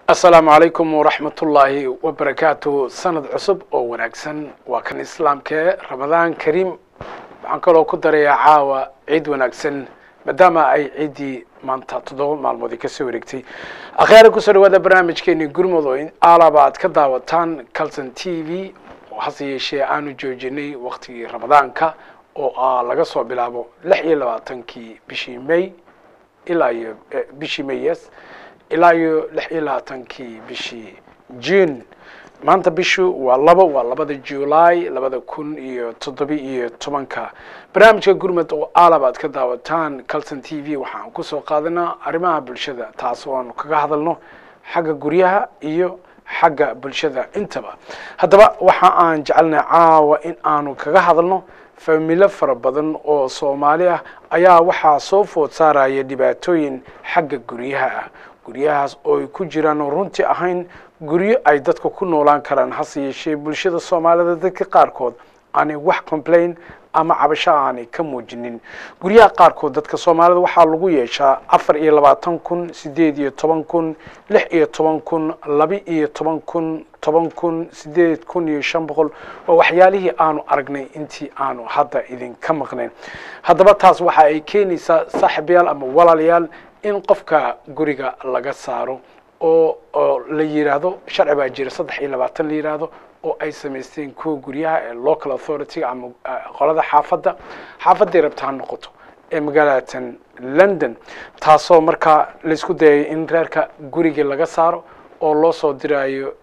asalaamu calaykum waraxmatullaahi wabarakaatu sanad cusub oo wanaagsan waa kan islaamkee ramadaan kariim waxaan kaloo ku darayaa caawa ciid wanaagsan maadaama ay ciiddii maanta toddoba maalmood kasoo wareegtay akhyaara kusoo dhawaada barnaamijkeeni gurmud oo aalaba aad ka daawataan calton t v oo hase yeeshee aanu joojinay waktigii ramadaanka oo ah laga soo bilaabo lix iyo labaatankii bishii may ilaa iyo bishii may yes ilaa iyo lix iyo labaatankii bishii june maanta bishu waa labo waa labada july labada kun iyo toddobi iyo tobanka barnaamijka gurmud oo aalab aad ka daawataan calton t v waxaan kusoo qaadanaa arrimaha bulshada taas oo aanu kaga hadalno xagga guryaha iyo xagga bulshada intaba haddaba waxa aan jecelnahay caawa in aanu kaga hadalno familo fara badan oo soomaali ah ayaa waxaa soo food saaraya dhibaatooyin xagga guryaha ah guryahaas oo ay ku jiraan oo runtii ahayn guryo ay dadka ku noolaan karaan hase yeeshee bulshada soomaalida dadka qaarkood aanay wax complain ama cabasho aanay ka muujinin guryaha qaarkood dadka soomaalida waxaa lagu yeeshaa afar iyo labaatan kun sideed iyo toban kun lix iyo toban kun laba iyo toban kun toban kun sideed kun iyo shan boqol waa waxyaalihii aanu aragnay intii aanu hadda idinka maqnayn haddaba taas waxa ay keenaysaa saaxiibayaal ama walaalayaal in qofka guriga laga saaro oo oo la yiraahdo sharci baa jira saddex iyo labaatan la yiraahdo oo ay samaysteen kuwa guryaha ee local authority ama qolada xaafadda xaafadday rabta ha noqoto ee magaalatan london taasoo markaa laisku dayay in reerka gurigii laga saaro oo loo soo diraayo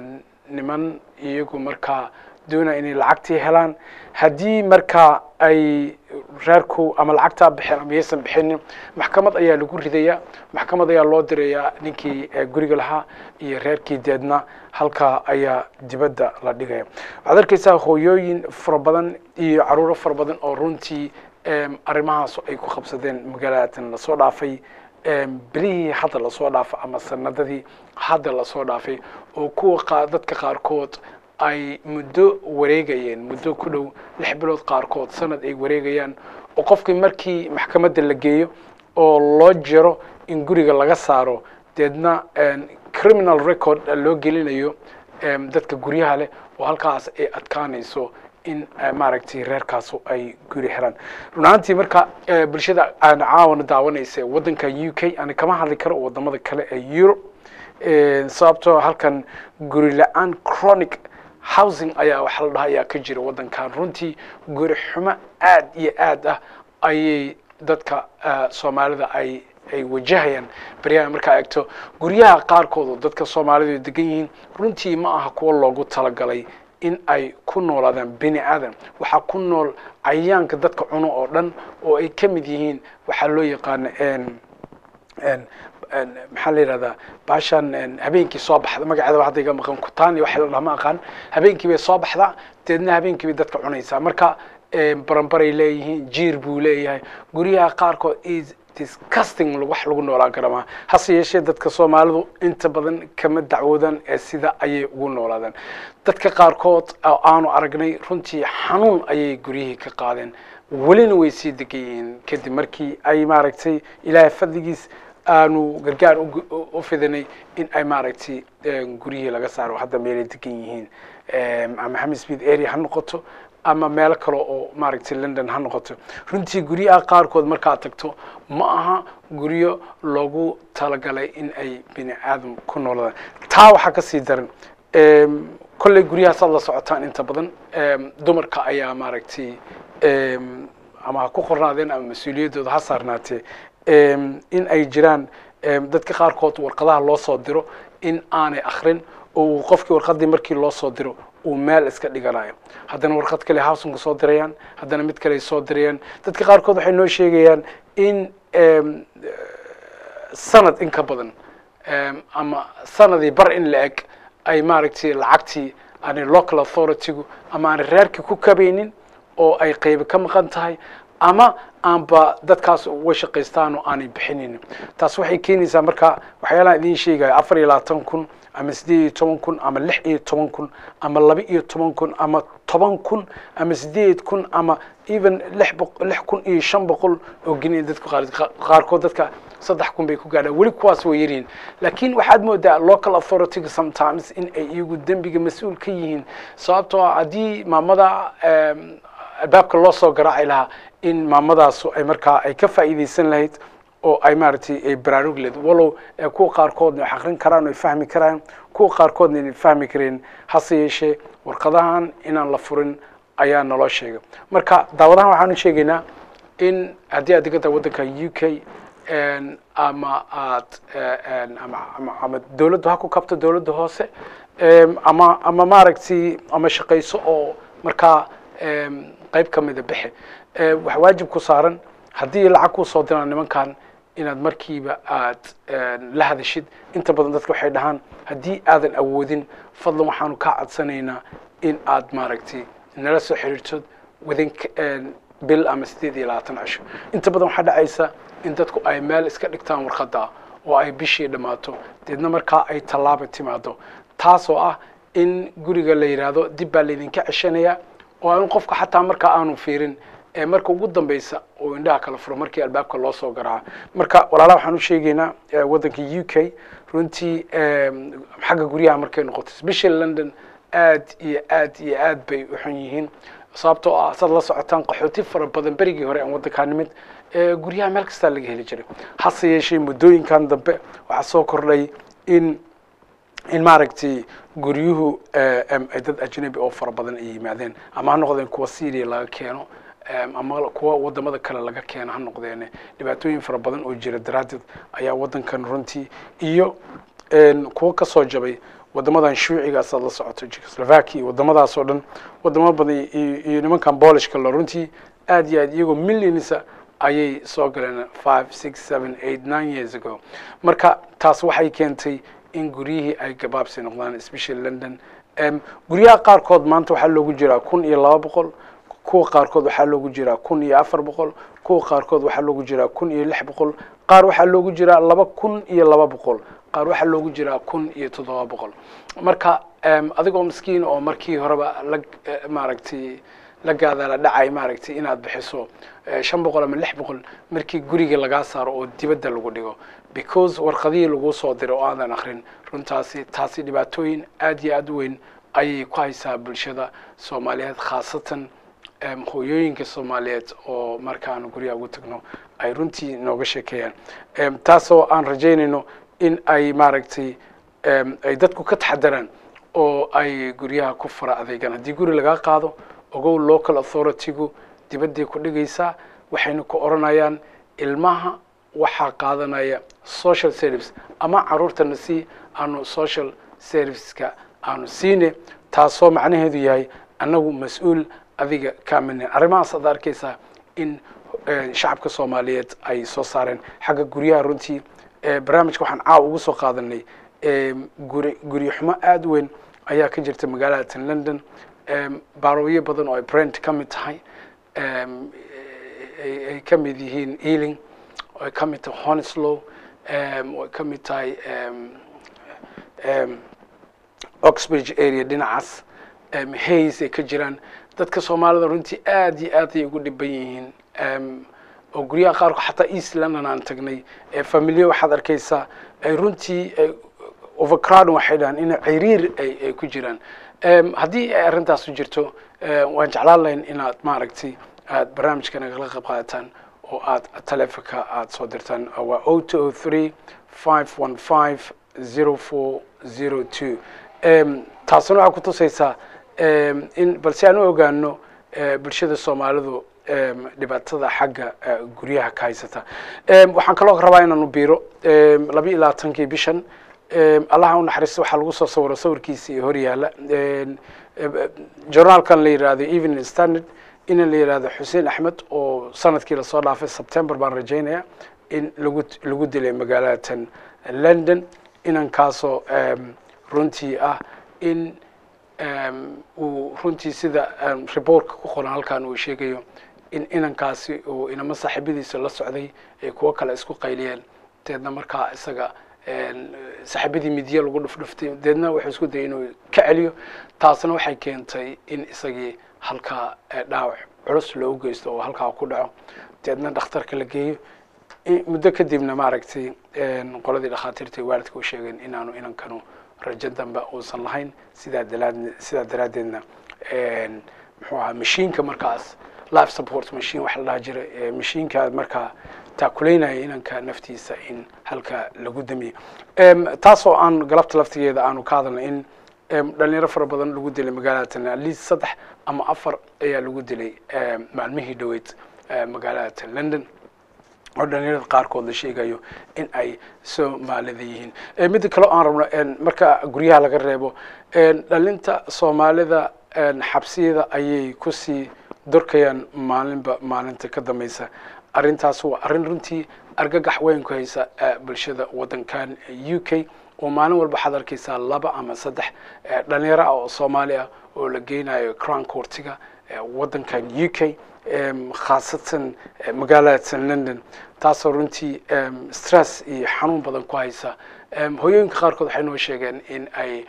niman iyagu markaa doonaya inay lacagtii helaan haddii markaa ay reerku ama lacagtaa bixeen ama yaysan bixinin maxkamad ayaa lagu ridayaa maxkamad ayaa loo dirayaa ninkii guriga lahaa iyo reerkii deedna halkaa ayaa dibadda la dhigaya waxaad arkaysaa hooyooyin fara badan iyo caruuro fara badan oo runtii arrimahaas ay ku qabsadeen magaalatan lasoo dhaafay bilihii hadda lasoo dhaafay ama sanadadii hadda lasoo dhaafay oo kuwa dadka qaarkood ay muddo wareegayeen muddo ku dhow lix bilood qaarkood sanad ay wareegayaan oo qofkii markii maxkamadda la geeyo oo loo jiro in guriga laga saaro deedna criminal record loo gelinayo dadka guryaha leh oo halkaas ay adkaanayso in maaragtay reerkaasu ay guri helaan run ahaantii marka bulshada aan caawana daawanaysa waddanka u k ani kama hadli karo wadamada kale ee europe sababtoo halkan guri la-aan chronic housing ayaa waxa la dhaha ayaa ka jira waddankan runtii guri xumo aad iyo aad ah ayay dadka soomaalida ay ay wajahayaan baryaha markaa egto guryaha qaarkood oo dadka soomaalidu degan yihiin runtii ma aha kuwo loogu talagalay in ay ku noolaadaan bini aadan waxaa ku nool cayayaanka dadka cuno oo dhan oo ay ka mid yihiin waxaa loo yaqaana maxaa la yidhahdaa baashan habeenkii soo baxda magaceeda hadda iga maqan kutaan iyo waxa la dhaha ma aqaan habeenkii bay soo baxdaa deedna habeenkii bay dadka cunaysaa marka baranbaray leeyihiin jiir buu leeyahay guryaha qaarkood is disgusting wax lagu noolaan kara maa hase yeeshee dadka soomaalidu inta badan kama dacwoodaan ee sida ayay ugu noolaadaan dadka qaarkood oo aanu aragnay runtii xanuun ayay guryihii ka qaadeen welina way sii degan yihiin kadib markii ay maaragtay ilaahay fadligiis aanu gargaar u fidanay in ay maaragtay guryihii laga saaro hadda meelay degan yihiin ama hamispeed area ha noqoto ama meelo kale oo maaragtay london ha noqoto runtii guryaha qaarkood markaad tagto ma aha guryo loogu talagalay in ay bini aadam ku nooladaan taa waxaa ka sii daran kolley guryahaasaad la socotaan inta badan dumarka ayaa maaragtay ama ha ku qornaadeen ama mas-uuliyaddooda ha saarnaatee in ay jiraan dadka qaarkood warqadaha loo soo diro in aanay akrin oo qofkii warqadii markii loo soo diro uu meel iska dhiganayo haddana warqad kale housinka soo dirayaan haddana mid kale soo dirayaan dadka qaarkood waxay noo sheegayaan in sanad in ka badan ama sanadii bar in la eg ay maaragtay lacagtii aanay local authoritygu ama aanay reerkii ku kabaynin oo ay qaybo ka maqan tahay ama aanba dadkaas uga shaqaystaan oo aanay bixinaynin taas waxay keenaysaa marka waxyaalahan idiin sheegaya afar iyo labaatan kun ama siddeed iyo toban kun ama lix iyo toban kun ama laba iyo toban kun ama toban kun ama siddeed kun ama even lix boq lix kun iyo shan boqol oo geni dadka qaar qaarkood dadka saddex kun bay ku gaadhaan weli kuwaas way yaryihiin laakiin waxaad moodaa local authority sometimes in ay iyagu dembiga mas-uul ka yihiin sababtoo ah haddii maamada albaabka loo soo garaaci lahaa in maamadaasu ay markaa ay ka faa'iidaysan lahayd oo ay maaragtay ay baraarug leed walow kuwa qaarkoodna wax akrin karaan oo ay fahmi karaan kuwa qaarkoodna inay fahmi kareen hase yeeshee warqadahan inaan la furin ayaa naloo sheegay marka daawadahan waxaan u sheegaynaa in haddii aad degan tahay waddanka u k ama aad ama ama ama dawladdu ha ku kabto dawladda hoose ama ama maaragtay ama shaqayso oo markaa qayb ka mida bixe wax waajib ku saaran haddii lacag kuu soo diraan nimankan inaad markiiba aad la hadashid inta badan dadka waxay dhahaan haddii aadan awoodin fadlan waxaanu kaa codsanaynaa in aad maaragtay nala soo xiriirtod within bil ama sideed iyo labaatan cisho inta badan waxaa dhacaysa in dadku ay meel iska dhigtaan warqadda oo ay bishii dhammaato deedna markaa ay tallaaba timaado taasoo ah in guriga la yidhaahdo dib baa laydinka ceshanaya oo in qofka xataa markaa aanu fiirin ee marka ugu dambeysa oo indhaha kala furo markii albaabka loo soo garaaca marka walaalaha waxaan u sheegaynaa waddanka u k runtii xagga guryaha markay noqoto special london aad iyo aad iyo aad bay u xun yihiin sababtoo ah saad la socotaan qaxooti fara badan berigii hore aan waddankaa nimid guryaha meel kastaa laga heli jiray hase yeeshee muddooyinkan dambe waxaa soo kordhay in in maaragtay guryuhu ay dad ajnabi oo fara badan ay yimaadeen ama ha noqdeen kuwa syria laga keeno ama kuwa wadamada kale laga keeno ha noqdeen dhibaatooyin fara badan oo jira daraaddeed ayaa waddankan runtii iyo kuwa kasoo jabay wadamadan shuucigaas aad la socoto czechoslovakia wadamadaas oo dhan wadamo badan iyo nimankan boolishka la runtii aad iyo aad iyagoo millionsa ayay soo galeen five six seven eight nine years ago marka taas waxay keentay in guryihii ay gabaabsi noqdaan especially london guryaha qaarkood maanta waxaa loogu jiraa kun iyo laba boqol kuwa qaarkood waxaa loogu jiraa kun iyo afar boqol kuwa qaarkood waxaa loogu jiraa kun iyo lix boqol qaar waxaa loogu jiraa laba kun iyo laba boqol qaar waxaa loogu jiraa kun iyo toddoba boqol marka adigoo miskiin oo markii horeba la maaragtay la gaadaala dhacay maaragtay inaad bixiso shan boqol ama lix boqol markii guriga lagaa saaro oo dibadda lagu dhigo because warqadihii lagu soo diray oo aadan akrin runtaasi taasi dhibaatooyin aad iyo aad u weyn ayay ku haysaa bulshada soomaaliyeed khaasatan hooyooyinka soomaaliyeed oo markaan guryaha ugu tagno ay runtii nooga sheekeeyaan taasoo aan rajaynayno in ay maaragtay ay dadku ka taxadaraan oo ay guryaha ku fara adeegaan haddii guri lagaa qaado ogow local authoritygu dibadday ku dhigaysaa waxayna ku odhanayaan ilmaha waxaa qaadanaya social service ama caruurtana si aanu social serviceska aanu siine taasoo macnaheedu yahay annagu mas-uul adiga kaaminen arrimahaas aad arkaysaa in shacabka soomaaliyeed ay soo saareen xagga guryaha runtii barnaamijka waxaan caaw ugu soo qaadanay guri guryo xumo aada weyn ayaa ka jirta magaalada london baarooyo badan oo ay brent ka mid tahay ay ka mid yihiin ealing oo ay ka mid tahay honeslow oo ay ka mid tahay oxbridge area dhinacaas hays ay ka jiraan dadka soomaalida runtii aad iyo aad ay ugu dhiban yihiin oo guryaha qaarkood xataa east london aan tagnay familiyo waxaad arkaysaa ay runtii overcrowding waxay dhahaan in ciriir ay ku jiraan haddii ay arrintaas u jirto waan jeclaan lahayn inaad maaragtay aad barnaamijka nagala qayb qaadataan oo aad taleefonka aad soo dirtaan waa o two o three five one five zero four zero two taasina waxaa kutusaysaa in balse aan u ogaano bulshada soomaalidu dhibaatada xagga guryaha ka haysata waxaan kaloo rabaa inaanu biiro laba iyo labaatankii bishan allaha u naxariista waxaa lagu soo sawiro sawirkiisii hor yaala journaalkan la yidhahdo evening standard ina la yidhahdo xuseen axmed oo sanadkii lasoo dhaafay september baan rajaynaya in lagu lagu dilay magaalatan london inankaasoo runtii ah in uu runtii sida reportka ku qoran halkan uu sheegayo in inankaasi uu inamo saaxiibadiisa la socday ay kuwo kale isku qayliyeen deedna markaa isaga saaxiibadii midye lagu dhufdhuftay deedna wuxuu isku dayay inuu ka celiyo taasna waxay keentay in isagii halkaa dhaawac culus loogu geysto oo halkaa ku dhaco deedna dhakhtarka la geeyo muddo kadibna maaragtay qoladii dhakhaatiirta ay waalidka u sheegeen inaanu inankanu rajo dambe uusan lahayn sidaa dalaad sidaa daraaddeedna muxuu ahaa mashiinka markaas life support machine waxa la dhaha jira mashiinka markaa taakuleynaya inanka naftiisa in halka lagu damiyo taasoo aan galabta laftigeeda aanu ka hadalnay in dhalinyaro fara badan lagu dilay magaalada tan at least saddex ama afar ayaa lagu dilay maalmihii dhoweyd magaalada tan london oo dhalinyarada qaarkood la sheegayo in ay soomaalida yihiin midda kale aan rabno marka guryaha laga reebo dhalinta soomaalida xabsiyada ayay kusii dorkayaan maalinba maalinta ka dambeysa arrintaas waa arrin runtii argagax weyn ku haysa bulshada waddankan u k oo maalin walba waxaad arkaysaa laba ama saddex dhalinyaro ah oo soomaali ah oo la geynayo crown courtiga waddankan u k khaasatan magaalada san london taasoo runtii stress iyo xanuun badan ku haysa hooyooyinka qaarkood waxay noo sheegeen in ay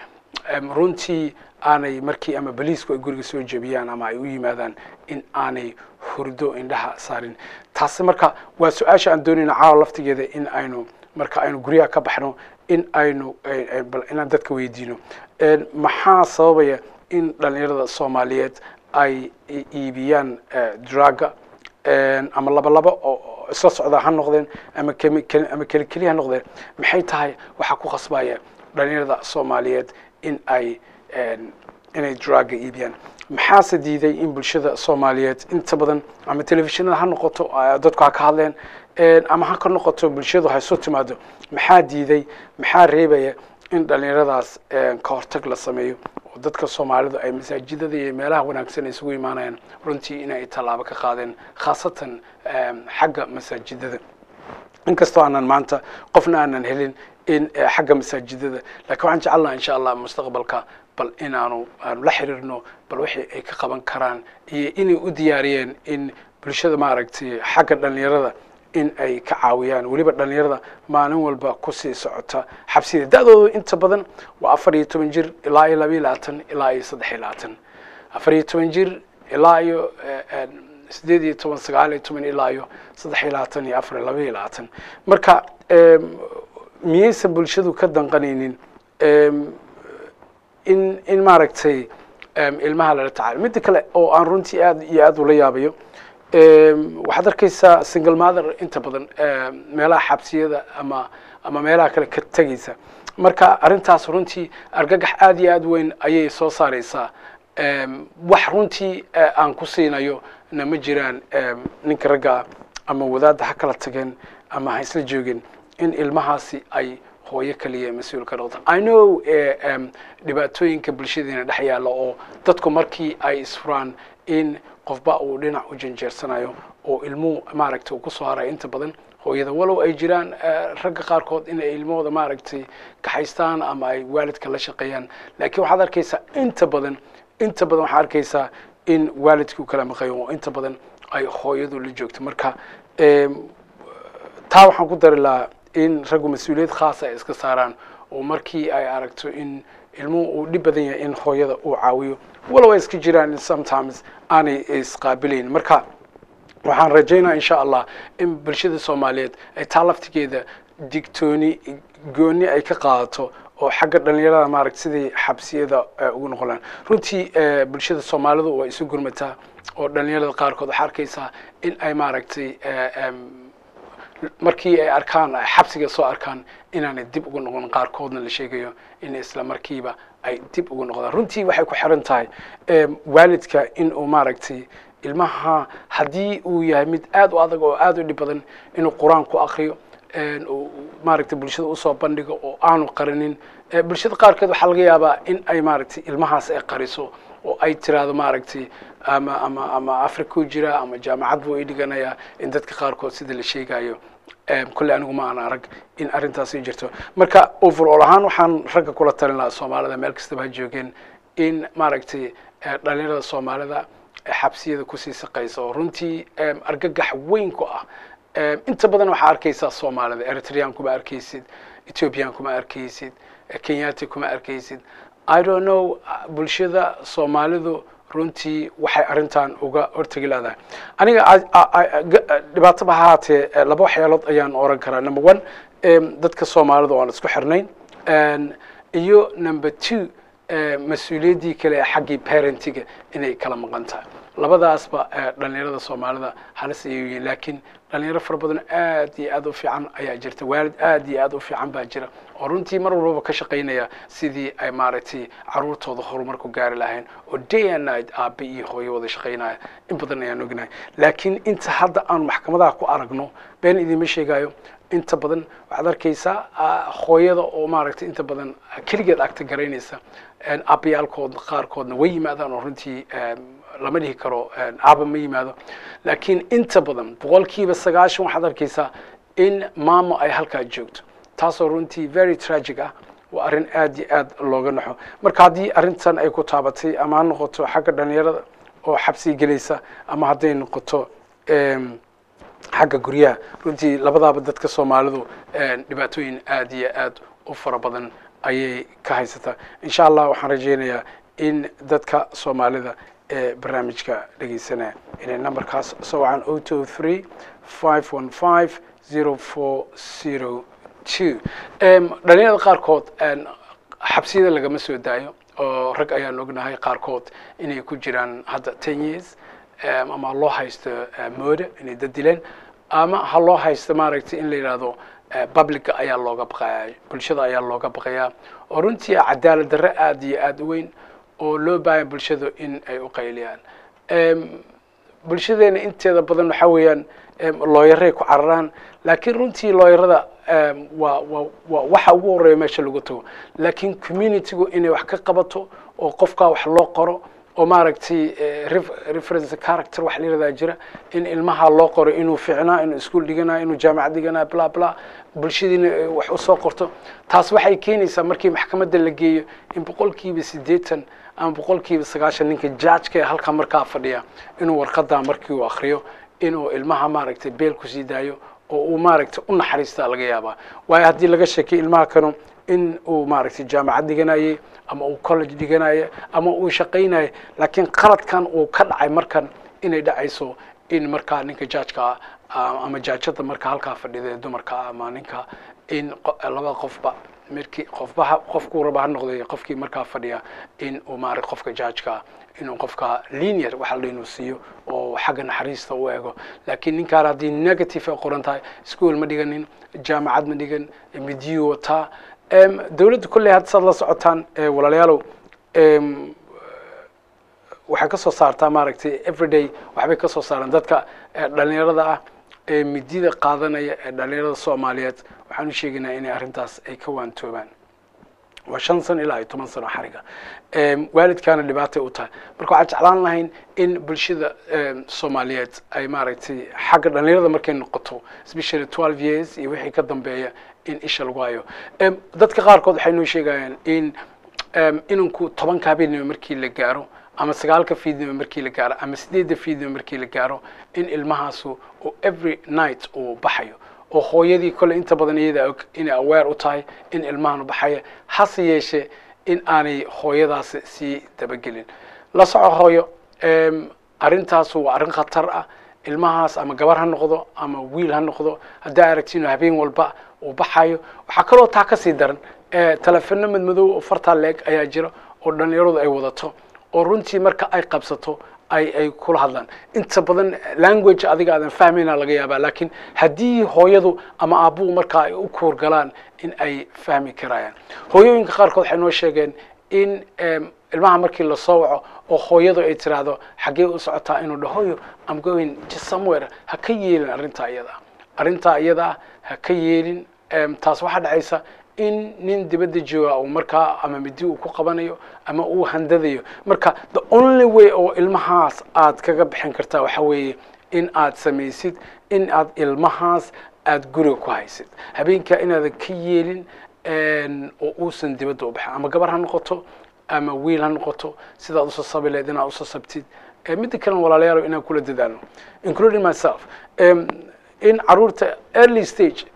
runtii aanay markii ama boliisku ay guriga soo jebiyaan ama ay u yimaadaan in aanay hurdo indhaha saarin taasi marka waa su-aasha aan doonayna caawa laftigeeda in aynu marka aynu guryaha ka baxno in aynu bal inaan dadka weydiino maxaa sababaya in dhalinyarada soomaaliyeed ay iibiyaan draga ama laba laba oo isla socda ha noqdeen ama ama keli keli ha noqdeen maxay tahay waxaa ku khasbaya dhalinyarada soomaaliyeed in ay inay draga iibiyaan maxaase diiday in bulshada soomaaliyeed inta badan ama telefishinada ha noqoto dadku ha ka hadleen ama ha ka noqoto bulshadu ha isu timaado maxaa diiday maxaa reebaya in dhalinyaradaas ka hortag la sameeyo oo dadka soomaalidu ay masaajidada iyo meelaha wanaagsan isugu imaanayaan runtii inay tallaabo ka qaadeen khaasatan xagga masaajidada inkastoo aanan maanta qofna aanan helin in xagga masaajidada lakiin waxaan jecelnaha insha allah mustaqbalka bal inaanu aanu la xiriirno bal wixii ay ka qaban karaan iyo inay u diyaariyeen in bulshada maaragtay xagga dhalinyarada in ay ka caawiyaan weliba dhalinyarada maalin walba kusii socota xabsida da-dooda inta badan waa afar iyo toban jir ilaa iyo laba iyo labaatan ilaa iyo saddex iyo labaatan afar iyo toban jir ilaa iyo sideed iyo toban sagaal iyo toban ilaa iyo saddex iyo labaatan iyo afar iyo laba iyo labaatan marka miyaysan bulshadu ka danqanaynin in in maaragtay ilmaha lala tacaalo midda kale oo aan runtii aad iyo aad ula yaabayo waxaad arkaysaa single mother inta badan meelaha xabsiyada ama ama meelaha kale ka tegaysa marka arrintaas runtii argagax aad iyo aad weyn ayay soo saareysaa wax runtii aan ku siinayo na ma jiraan ninka raggaa ama wadaadda ha kala tageen ama ha isla joogeen in ilmahaasi ay hooyo kaliya mas-uul ka noqda i know dhibaatooyinka bulshadeena dhex yaalla oo dadku markii ay isfuraan in qofba uu dhinac u janjeersanayo oo ilmuhu maaragtay uu kusoo harayo inta badan hooyada walow ay jiraan ragga qaarkood in ay ilmahooda maaragtay kaxaystaan ama ay waalidka la shaqeeyaan laakiin waxaad arkaysaa inta badan inta badan waxaad arkaysaa in waalidkii u kala maqayo oo inta badan ay hooyadu la joogto marka taa waxaan ku dari lahaa in raggu mas-uuliyad khaasa ay iska saaraan oo markii ay aragto in ilmuhu uu dhib badan yahay in hooyada uu caawiyo walow ay iska jiraan in sometimes aanay isqaabilayn marka waxaan rajaynaa insha allah in bulshada soomaaliyeed ay taa laftigeeda digtooni gooni ay ka qaadato oo xagga dhalinyarada maaragta sidii xabsiyada ugu noqon lahan runtii bulshada soomaalidu waa isu gurmataa oo dhalinyarada qaarkood waxaa arkaysaa in ay maaragtay markii ay arkaan ay xabsiga soo arkaan inaanay dib ugu noqon qaarkoodna la sheegayo in isla markiiba ay dib ugu noqdaan runtii waxay ku xiran tahay waalidka in uu maaragtay ilmaha haddii uu yahay mid aad u adag oo aad u dhib badan inuu qur-aan ku akriyo maaragtay bulshada usoo bandhigo oo aanu qarinin bulshada qaarkeed waxaa laga yaabaa in ay maaragtay ilmahaas ay qariso oo ay tiraahdo maaragtay ama ama ama africa u jira ama jaamacad buu i dhiganayaa in dadka qaarkood sida la sheegayo kolley anigu ma aan arag in arrintaasi jirto marka overall ahaan waxaan ragga kula talin lahaa soomaalida meel kastaba ha joogeen in maaragtay dhalinyarada soomaalida xabsiyada kusii saqaysa oo runtii argagax weyn ku ah inta badan waxaa arkaysaa soomaalida eritrean kuma arkaysid ethiopian kuma arkaysid kenyati kuma arkaysid i don't know bulshada soomaalidu runtii waxay arrintan uga hortegi leedahay aniga dhibaataba ha haatee laba waxyaalood ayaan oran karaa number one dadka soomaalida oo aan isku xirnayn iyo number two mas-uuliyaddii kale ee xaggii parentiga inay kala maqan tahay labadaasba dhalinyarada soomaalida halis ayay yihiin laakiin dhalinyaro fara badan aad iyo aad u fiican ayaa jirta waalid aad iyo aad u fiican baa jira oo runtii mar walbaba ka shaqaynaya sidii ay maaragtay caruurtooda horumar ku gaari lahayn oo day and night aabe iyo hooyo wada shaqaynaya in badan ayaan ognahay laakiin inta hadda aan maxkamadaha ku aragno been idiima sheegayo inta badan waxaad arkaysaa hooyada oo maaragtay inta badan keligeed agta garaynaysa abayaalkood qaarkoodna way yimaadaan oo runtii lama dhihi karo aaba ma yimaado laakiin inta badan boqolkiiba sagaashan waxaad arkaysaa in maamo ay halkaa joogto taasoo runtii very tragic ah waa arrin aad iyo aad looga naxo marka haddii arrintan ay ku taabatay ama ha noqoto xagga dhalinyarada oo xabsi gelaysa ama hadday noqoto xagga guryaha runtii labadaaba dadka soomaalidu dhibaatooyin aad iyo aad u fara badan ayay ka haysataa insha allah waxaan rajaynayaa in dadka soomaalida ee barnaamijka dhegeysanaya inay numberkaas soo wacaan o two three five one five zero four zero two dhalinyarada qaarkood xabsiyada lagama soo daayo oo rag ayaan ognahay qaarkood inay ku jiraan hadda ten years ama loo haysto mooda inay dad dileen ama ha loo haysto maaragtay in la yidhaahdo publica ayaa looga baqaya bulshada ayaa looga baqayaa oo runtii cadaalad darre aad iyo aad u weyn oo loo baahaya bulshadu in ay u qayliyaan bulshadeena inteeda badan waxa weeyaan looyaray ku cararaan laakiin runtii looyarada waa wa wa waxa ugu horeeya meesha lagu tago laakiin communitygu inay wax ka qabato oo qofkaa wax loo qoro oo maaragtay reference character wax la yiradaa jira in ilmaha loo qoro inuu fiicnaa inuu iskuol dhiganayo inuu jaamacad dhiganayo bla bla bulshadiina wax usoo qorto taas waxay keenaysaa markii maxkamadda la geeyo in boqolkiiba siddeetan ama boqolkiiba sagaashan ninka judgeka ee halkaa markaa fadhiya inuu warqadaa markii uu akriyo inuu ilmaha maaragtay beel kusii daayo oo uu maaragtay u naxariistaa laga yaabaa waayo haddii laga sheekay ilmaha kanu in uu maaragtay jaamacad dhiganayay ama uu college dhiganayo ama uu shaqaynayo laakiin qaladkan uu ka dhacay markan inay dhacayso in markaa ninka judgeka ama jaajada markaa halkaa fadhida ee dumarka ama ninka in labada qofba markii qofba qofkuu raba ha noqday qofkii markaa fadhiya in uu maaragtay qofka judgeka inuu qofka linear waxa la inuu siiyo oo xagga naxariista u eego laakiin ninkaan haddii negative ay qoran tahay school ma dhiganin jaamacad ma dhigan midiyu wataa dawladda kolley hadda saad la socotaan walaalayaalow waxay ka soo saartaa maaragtay everyday waxbay ka soo saaraan dadka dhalinyarada ah ee midida qaadanaya ee dhalinyarada soomaaliyeed waxaan u sheegaynaa inay arrintaas ay ka waantoobaan waa shan sano ilaa iyo toban sano xariga waalidkaana dhibaatay u tahay marka waxaan jeclaan lahayn in bulshada soomaaliyeed ay maaragtay xagga dhalinyarada markay noqoto especially twelve years iyo wixii ka dambeeya in isha lagu hayo dadka qaarkood waxay noo sheegayaan in inanku tobanka habeenimo markii la gaaro ama sagaalka fiidnimo markii la gaaro ama sideedda fiidnimo markii la gaaro in ilmahaasu uu every night uu baxayo oo hooyadii kole inta badan iyada og inay aware u tahay in ilmahan baxaya hase yeeshee in aanay hooyadaasi sii dabagelin la soco hooyo arrintaasu waa arrin khatar ah ilmahaas ama gabar ha noqdo ama wiil ha noqdo haddaa aragtino habeen walba uu baxayo waxaa kaloo taa kasii daran telefono madmadow oo fartaa leeg ayaa jira oo dhalinyaradu ay wadato oo runtii marka ay qabsato ay ay kula hadlaan inta badan language adiga aadan fahmayna laga yaabaa laakiin haddii hooyadu ama aabbuhu markaa ay u kuurgalaan in ay fahmi karayaan hooyooyinka qaarkood waxay noo sheegeen in ilmaha markii lasoo waco oo hooyadu ay tiraahdo xaggee u socotaa inuu dhahoyo am going to somewhere ha ka yeelin arrintaa iyada arrintaa iyada ha ka yeelin taas waxaa dhacaysa in nin dibadda jooga uu markaa ama midi uu ku qabanayo ama uu handadayo marka the only way oo ilmahaas aad kaga bixin kartaa waxa weeye in aad samaysid in aad ilmahaas aad guriga ku haysid habeenkaa inaadan ka yeelin oo uusan dibadda u baxin ama gabar ha noqoto ama wiil ha noqoto sidaad usoo sabi lahayd inaad usoo sabtid midda kalena walaalayaalo inaan kula dadaalno including myself in caruurta early stage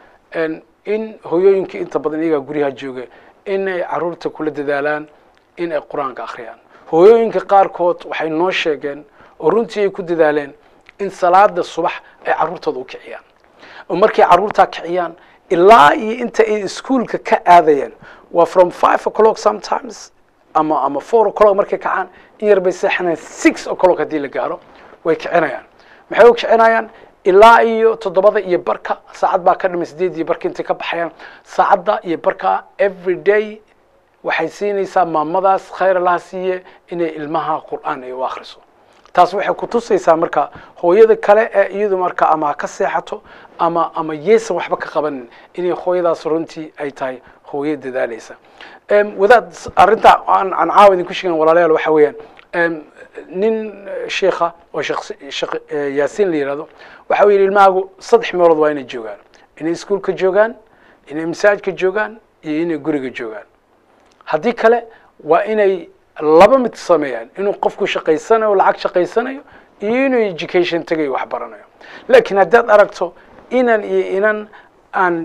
in hooyooyinka inta badan iyagaa guryaha jooga inay caruurta kula dadaalaan in ay qur-aanka akhriyaan hooyooyinka qaarkood waxay noo sheegeen oo runtii ay ku dadaaleen in salaada subax ay carruurtooda u kiciyaan oo markay carruurtaa kiciyaan ilaa iyo inta ay iskuolka ka aadayeen waa from five o'clock sometimes ama ama four o'clock markay kacaan in yar bay seexanayaan six o'clock haddii la gaaro way kicinayaan maxay u kicinayaan ilaa iyo toddobada iyo barka saacad baa ka dhimay sideed iyo barka intay ka baxayaan saacadda iyo barka every day waxay siinaysaa maamadaas khayr allaha siiye inay ilmaha qur'aan ay u akhriso taas waxay ku tusaysaa marka hooyada kale ee iyadu marka ama ha ka seexato ama ama yeesan waxba ka qabanin inay hooyadaas runtii ay tahay hooyo dadaalaysa wadaad arrinta aan aan caawa idinku sheegan walaalayaal waxa weeyaan nin sheikha oo sheekh yaasiin la yihahdo waxa uu yidhi ilmahaagu saddex meelood waa inay joogaan inay iskuolka joogaan inay masaajidka joogaan iyo inay guriga joogaan haddii kale waa inay laba mid sameeyaan inuu qofku shaqaysanayo lacag shaqaysanayo iyo inuu education tagayo wax baranayo laakiin haddaad aragto inan iyo inan aan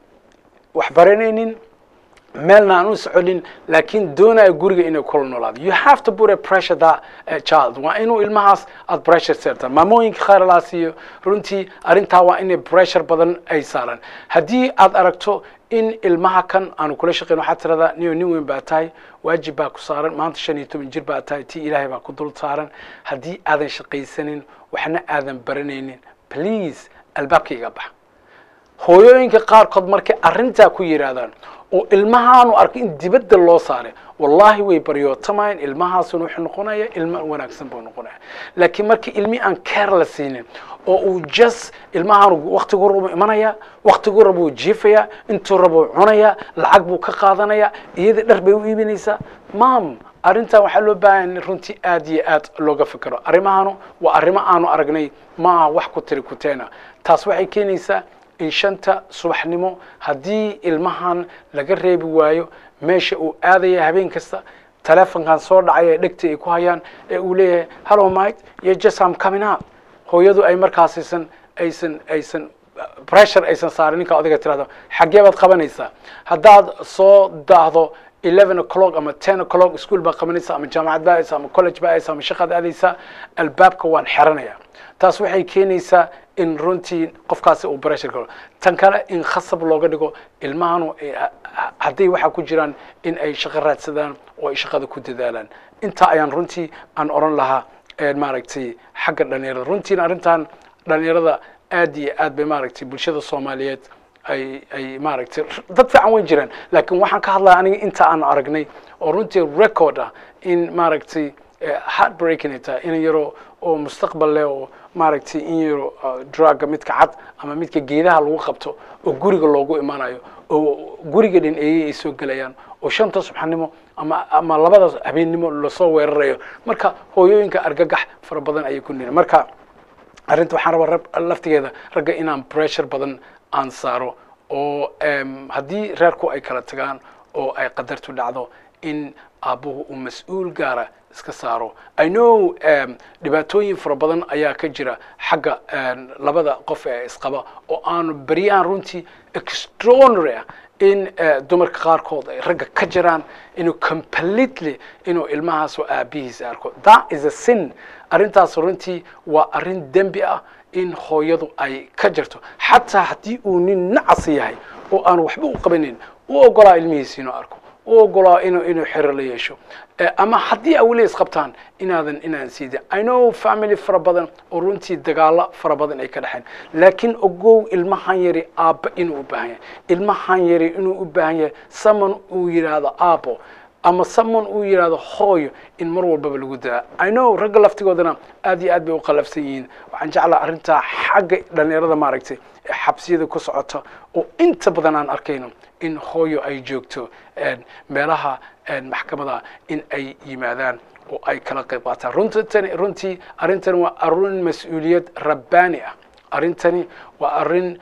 wax baranaynin meelna aan u soconin laakiin doonaya guriga inay kula noolaado you have to put a pressure that uh, child waa inuu ilmahaas aad pressure seertaan maamooyinka khayralaa siiyo runtii arrintaa waa inay pressure badan ay saaraan haddii aad aragto in ilmaha kan aanu kula shaqeyn waxaad tiradaa niyo nin weyn baa tahay waajib baa ku saaran maanta shan iyo toban jir baa tahay tii ilaahay baa ku dul saaran haddii aadan shaqaysanin waxna aadan baranaynin please albaabka iga bax hooyooyinka qaarkood markay arrintaa ku yidhaahdaan oo ilmahaanu arkay in dibadda loo saaray wallahi way baryootamayeen ilmahaasuna wuxuu noqonaya ilmo wanaagsan buu noqonaya laakiin markii ilmi aan care la siinin oo uu just ilmahaanu waktigu rabu imanaya waktigu rabuu jiifaya intuu rabuu cunaya lacag buu ka qaadanaya iyada dhar bay u iibinaysaa mam arrintan waxaa loo baahan runtii aad iyo aad looga fikero arrimahanu waa arrimo aanu aragnay ma aha wax ku tiri kuteena taas waxay keenaysaa in shanta subaxnimo haddii ilmahan laga reebi waayo meesha uu aadaya habeen kasta telefonkan soo dhacay ee dhegta ay ku hayaan ee uu leeyahay hallo mike iyo just am coming up hooyadu ay markaas aysan aysan aysan pressure aysan saarin ninka odayga tirahdo xaggee baad qabanaysaa haddaad soo daahdo eleven o'clock ama ten o'clock school baad qabanaysaa ama jaamacad baa aadaysaa ama college baa aadaysaa ama shaqaad aadaysaa albaabka waan xeranaya taas waxay keenaysaa in runtii qofkaasi uu pressure galo tan kale in khasab looga dhigo ilmahanu hadday waxaa ku jiraan in ay shaqo raadsadaan oo ay shaqada ku dadaalaan intaa ayaan runtii aan odhan lahaa maaragtay xagga dhalinyarada runtiina arrintan dhalinyarada aad iyo aad bay maaragtay bulshada soomaaliyeed ay ay maaragtay dad fiican way jiraan laakiin waxaan ka hadlaya aniga inta aan aragnay oo runtii record ah in maaragtay heartbreaking ay tahay in yaro oo mustaqbal leh oo maaragtay in yaro drugga midka cad ama midka geedaha lagu qabto oo guriga loogu imanayo oo guriga dhin eeyey ay soo gelayaan oo shanta subaxnimo ama ama labada habeennimo lasoo weerarayo marka hooyooyinka argagax fara badan ayay ku nihin marka arrinta waxaan rabaa rab laftigeeda ragga inaan pressure badan aan saaro oo haddii reerku ay kala tagaan oo ay qadartu dhacdo in aabbuhu uu mas-uul gaara iska saaro i know dhibaatooyin fara badan ayaa ka jira xagga labada qof ee isqaba oo aanu beryahan runtii extraordinary ah in dumarka qaarkood ay ragga ka jiraan inuu completely inuu ilmahaas oo aabihiis arko that is a sin arrintaas runtii waa arrin dembi ah in hooyadu ay ka jirto xataa haddii uu nin nacas yahay oo aan waxba u qabanin u ogolaa ilmihiisi inuu arko u ogolaa inuu inuu xero la yeesho ama haddii awli isqabtaan inaadan inaan siidin i know family fara badan oo runtii dagaalo fara badan ay ka dhexeen laakiin ogow ilmahan yari aabba inuu u baahan yahay ilmahan yari inuu u baahan yahay saman uu yidhaahdo aabbo ama saman uu yidhaahdo hooyo in mar walbaba lagu daa i know ragga laftigoodana aad iyo aad bay u qalafsan yihiin waxaan jeclaa arrintaa xagga dhalinyarada maaragtay ee xabsiyada ku socota oo inta badan aan arkayno in hooyo ay joogto meelaha maxkamada in ay yimaadaan oo ay kala qayb qaataan runtani runtii arrintani waa arrin mas-uuliyad rabbaani ah arrintani waa arrin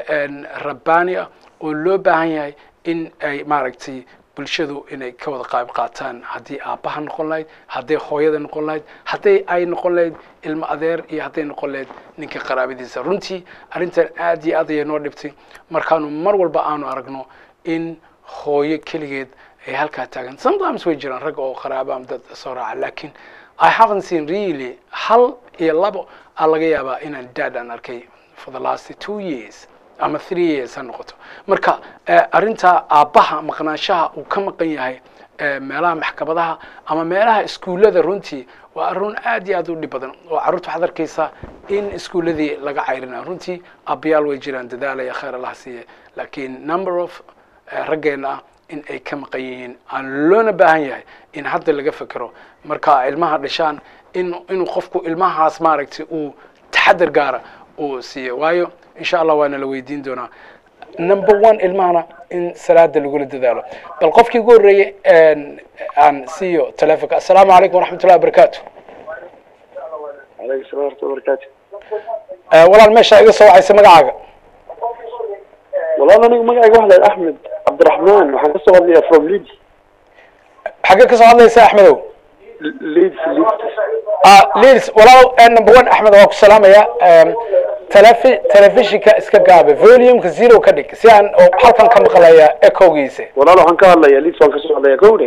rabbaani ah oo loo baahan yahay in ay maaragtay bulshadu inay ka wada qayb qaataan haddii aabbaha noqon lahayd hadday hooyada noqon lahayd hadday ay noqon lahayd ilmo adeer iyo hadday noqon lahayd ninka qaraabadiisa runtii arrintan aad iyo aad ayay noo dhibtay markaanu mar walba aanu aragno in hooyo keligeed ay halkaa taagan sometimes way jiraan rag oo qaraaba ama dad soo raaca lakin i haven't seen really hal iyo labo aa laga yaabaa inaan dad aan arkay for the last two years ama three years ha noqoto marka arrinta aabbaha maqnaanshaha uu ka maqan yahay meelaha maxkamadaha ama meelaha iskuullada runtii waa arun aad iyo aad u dhib badan oo carruurta waxaad arkaysaa in iskuulladii laga cayrina runtii aabbayaal way jiraan dadaalaya khayr allah siiye lakin number of raggeena ah in ay ka maqan yihiin aan loona baahan yahay in hadda laga fekero marka ilmaha dhashaan in inuu qofku ilmahaas maaragtay uu taxadar gaara uu siiyo waayo insha allah waana la weydiin doonaa number one ilmahana in salaada lagula dadaalo bal qofkii ugu horreeyey aan siiyo telefonka assalaamu calaykum waraxmat ullahi wabarakatu alaykum salam warahmatu barakatu walaal meesha iga soo wacaysa magacaaga walaal aniga magacayga waxa lahay axmed cabdiraxmaan waxaan kasoo hadlayaa from leeds xaggee kasoo hadlaysa axmedow leeds leeds leeds walaal number one axmed waa ku salaamaya telefi telefishinka iska gaabe volumeka zero ka dhig si aan halkan ka maqlaya ecogiisa walaal waxaan ka hadlayaa leeds waan kasoo hadlayaa kowde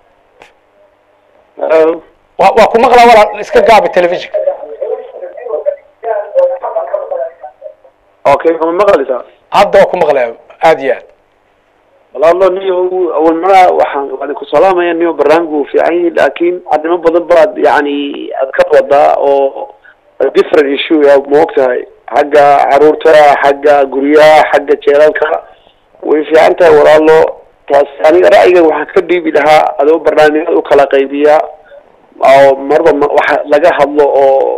Hello. wa waa ku maqlaa walaal iska gaabe telefishinka okay ma maqlaysaa hadda waa ku maqlaya aad iyo aad walaalo niyo awal maraa waxaan waan ku salaamaya niyo barnaamijku uu fiican yahay laakiin arrimo badan baad yani aad ka wadaa oo different issue ya ma og tahay xagga caruurta xagga guryaha xagga jeelalka way fiican tahay walaalo taas aniga ra'yiga waxaan ka dhiibi lahaa adoo barnaamijyada u kala qaybiya oo marba ma- waxa laga hadlo oo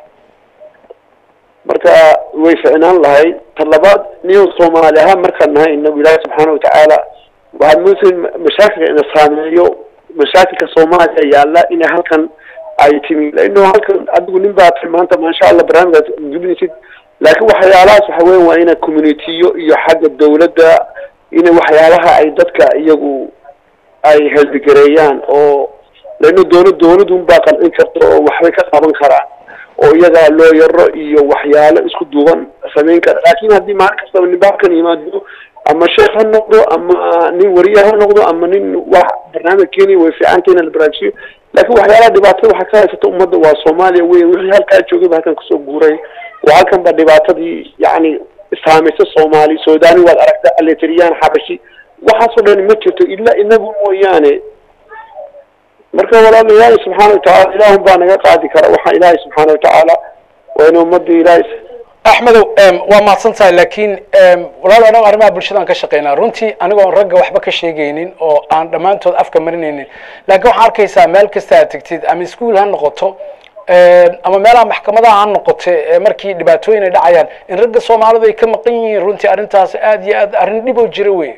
marka way ficnaan lahayd ta labaad niyo soomaali ahaan markaan nahay inagu ilaahi subxaana watacaala waxaad moodayn mashaakilka ina saameeyo mashaakilka soomaaliya yaalla inay halkan ay timi laino halkan adigu nin baa tiri maanta maasha allah barnaamijkaas dulinaysid laakiin waxyaalahaas waxa weyan waa ina communitiyo iyo xagga dawladda ina waxyaalaha ay dadka iyagu ay heldigareeyaan oo laino dowla dowladun baa qancin karta oo waxbay ka qaban karaan oo iyagaa loo yaro iyo waxyaalo isku duuban samayn kara laakin haddii maalin kastaba nin baalkan yimaado ama sheekh ha noqdo ama nin wariye ha noqdo ama nin wax barnaamij kenya way fiicanta in la baraajiyo laakin waxyaalaha dhibaatada waxaa ka haysata ummadda waa soomaaliya wey wixii halkaa joogay ba halkan kusoo guuray oo halkan ba dhibaatadii yacni saamaysa soomaali suudani waad aragta aleteriyaan xabashi waxaasoo dhan ma jirto ila inagu mooyaane marka walaal ilaahay subxaana watacaala ilaahun baa naga qaadi kara waxaa ilaahay subxaana watacaala waa inu ummadda ilaahay axmedow waa mahadsan tahay lakin walaal anago arrimaha bulshadaan ka shaqeynaa runtii anigoon ragga waxba ka sheegaynin oo aan dhammaantood afka marinaynin laakiin waxaa arkaysaa meel kasta aad tegtid ama iskuol ha noqoto ama meelaha maxkamadaha ha noqote ee markii dhibaatooyin ay dhacayaan in ragga soomaalidu ay ka maqan yihiin runtii arrintaas aad iyo aad arrin dhib oo jira wey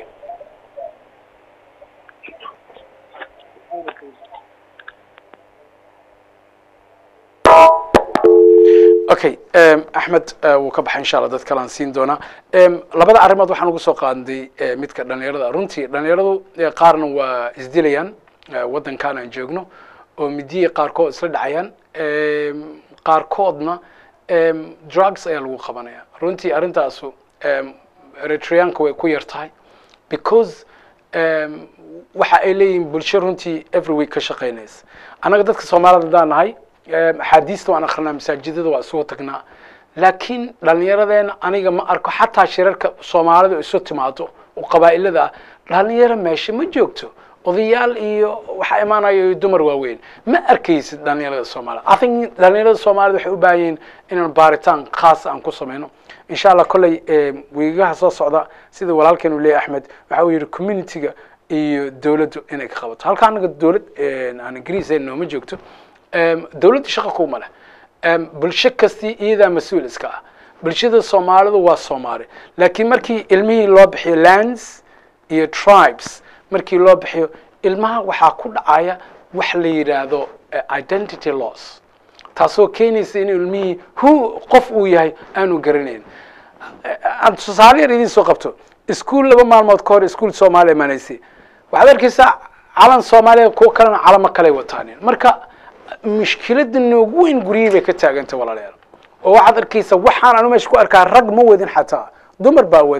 okay axmed wuu ka baxay insha allah dad kalean siin doonaa labada arrimood waxaan ugu soo qaadnay midka dhalinyarada runtii dhalinyaradu qaarna waa isdilayaan waddankan aan joogno oo midiya qaarkood isla dhacayaan qaarkoodna drugs ayaa lagu qabanaya runtii arrintaasu eritreanka way ku yar tahay because waxa ay leeyihiin bulsho runtii every week ka shaqeynaysa annaga dadka soomaalida haddaan nahay axaadiista waan akrinaa masaajidada waa isugu tagnaa laakiin dhalinyaradeenna aniga ma arko xataa shirarka soomaalidu isu timaado oo qabaa'ilada ah dhalinyaro meesha ma joogto odayaal iyo waxaa imaanayo dumar waaweyn ma arkaysid dhalinyarada soomaalida i think dhalinyarada soomaalida waxay u baahan yihiin inaan baaritaan khaas aan ku sameyno insha allah kolley wiigaha soo socda sida walaalkeen uu leeyahy axmed waxa uu yihi community-ga iyo dawladdu inay ka qabato halka anaga dawlad aan ingiriis nooma joogto dawladda shaqa kuma leh bulsho kastii iyadaa mas-uul iska ah bulshada soomaalidu waa soomaali laakiin markii ilmihii loo bixiyo lands iyo tribes markii loo bixiyo ilmaha waxaa ku dhacaya wax la yidhaahdo identity loss taasoo keenaysa in ilmihii hu qof uu yahay aanu garanayn aan tusaale yar idin soo qabto iskuol laba maalmood ka hor iskuol soomaaliya imaanaysay waxaad arkaysaa calan soomaaliya kuwo kalena calamo kaley wataanin marka mushkilada noogu weyn guryihii bay ka taagantay walaalayaal oo waxaad arkaysa waxaan anu meesha ku arkaa rag ma wadin xataa dumar baa waday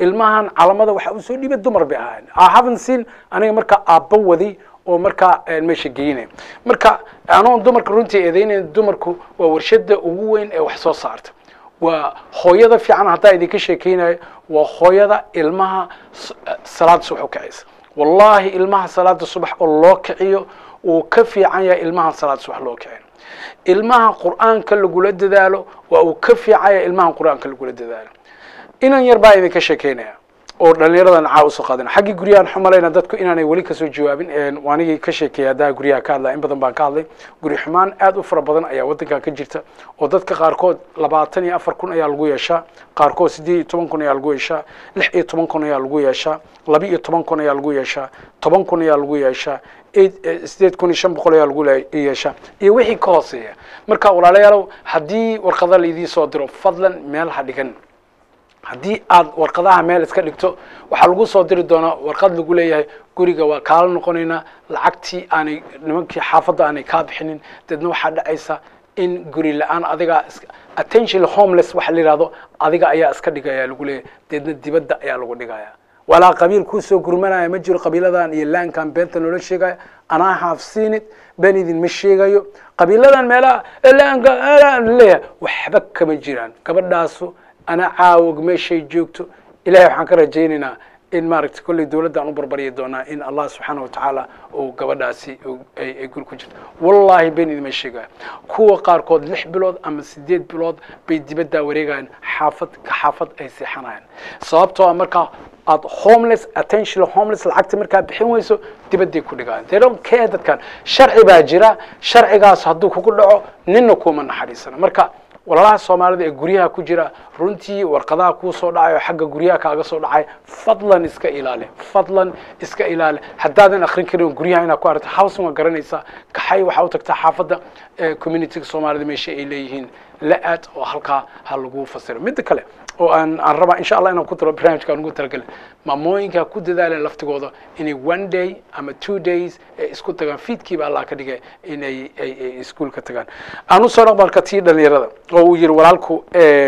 ilmahan calamada waxa usoo dhiibay dumar bay ahaayeen i haven't seen aniga markaa aabba waday oo markaa meesha geynaya marka anoon dumarka runtii eedeynayn dumarku waa warshada ugu weyn ee wax soo saarta waa hooyada fiican haddaa idinka sheekeynayo waa hooyada ilmaha salaada subax u kacaysa wallahi ilmaha salaada subax oo loo kiciyo uu ka fiican yahay ilmaha salaada subax loo kiciyo ilmaha qur'aanka lagula dadaalo waa uu ka fiican yahay ilmaha qur'aanka lagula dadaalo inan yar baa idinka sheekeynaya oo dhalinyaradan caa usoo qaadana xaggii guryahan xumalayna dadku inaanay weli kasoo jawaabin anigii ka sheekeeyay haddaa guryaha ka hadlaya in badan baan ka hadlay guri xumaan aad u fara badan ayaa waddankan ka jirta oo dadka qaarkood labaatan iyo afar kun ayaa lagu yeeshaa qaarkood siddeed iyo toban kun ayaa lagu yeeshaa lix iyo toban kun ayaa lagu yeeshaa laba iyo toban kun ayaa lagu yeeshaa toban kun ayaa lagu yeeshaa sideed kun iyo shan boqol ayaa lagu yeeshaa iyo wixii ka hooseeya marka walaalayaalow haddii warqada laidii soo diro fadlan meel ha dhigan haddii aad warqadaha meel iska dhigto waxaa lagu soo diri doonaa warqad lagu leeyahay guriga waa kaala noqonaynaa lacagtii aanay nimankii xaafadda aanay kaa bixinin deedna waxaa dhacaysa in guri la-aan adiga attention homeless waxa la yihahdo adiga ayaa iska dhigaya lagu leeyahay deedna dibadda ayaa lagu dhigaya walaa qabiil kuusoo gurmanaya ma jiro qabiiladan iyo laankan beenta noola sheegaya anaa have seen it been idinma sheegayo qabiiladan meelaha laanka leeyahay waxba kama jiraan gabadhaasu ana caawog meeshay joogto ilahay waxaan ka rajaynaynaa in maaragtay kolley dowladdaan u barbaryi doonaa in allah subxaana watacaala uu gabadhaasi ay guri ku jirto wallahi been idima sheegaya kuwa qaarkood lix bilood ama sideed bilood bay dibaddaa wareegayaan xaafad ka xaafad ay seexanayaan sababtoo a markaa aad homeless attention homeless lacagta markaa bixin weyso dibadday ku dhigayaan they don't care dadkan sharci baa jira sharcigaas hadduu kugu dhaco ninna kuma naxariisana marka walaalaha soomaalida ee guryaha ku jira runtii warqadaha kuu soo dhacayo xagga guryaha kaaga soo dhacay fadlan iska ilaali fadlan iska ilaali haddaadan akrin karin guryaha inaad ku aragto housing waa garanaysaa kaxay waxaa u tagtaa xaafadda communityga soomaalida meesha ay leeyihiin la-aad oo halkaa ha lagu fasiro midda kale oo aan aan rabaa insha allah inaan ku daro barnaamijka aan ugu talagelin maamooyinka ku dadaaleen laftigooda inay one day ama two days ay isku tagaan fiidkiiba allah ka dhigay inay ay ay iskuolka tagaan aan usoo dhaqbalka tii dhalinyarada oo uu yihi walaalku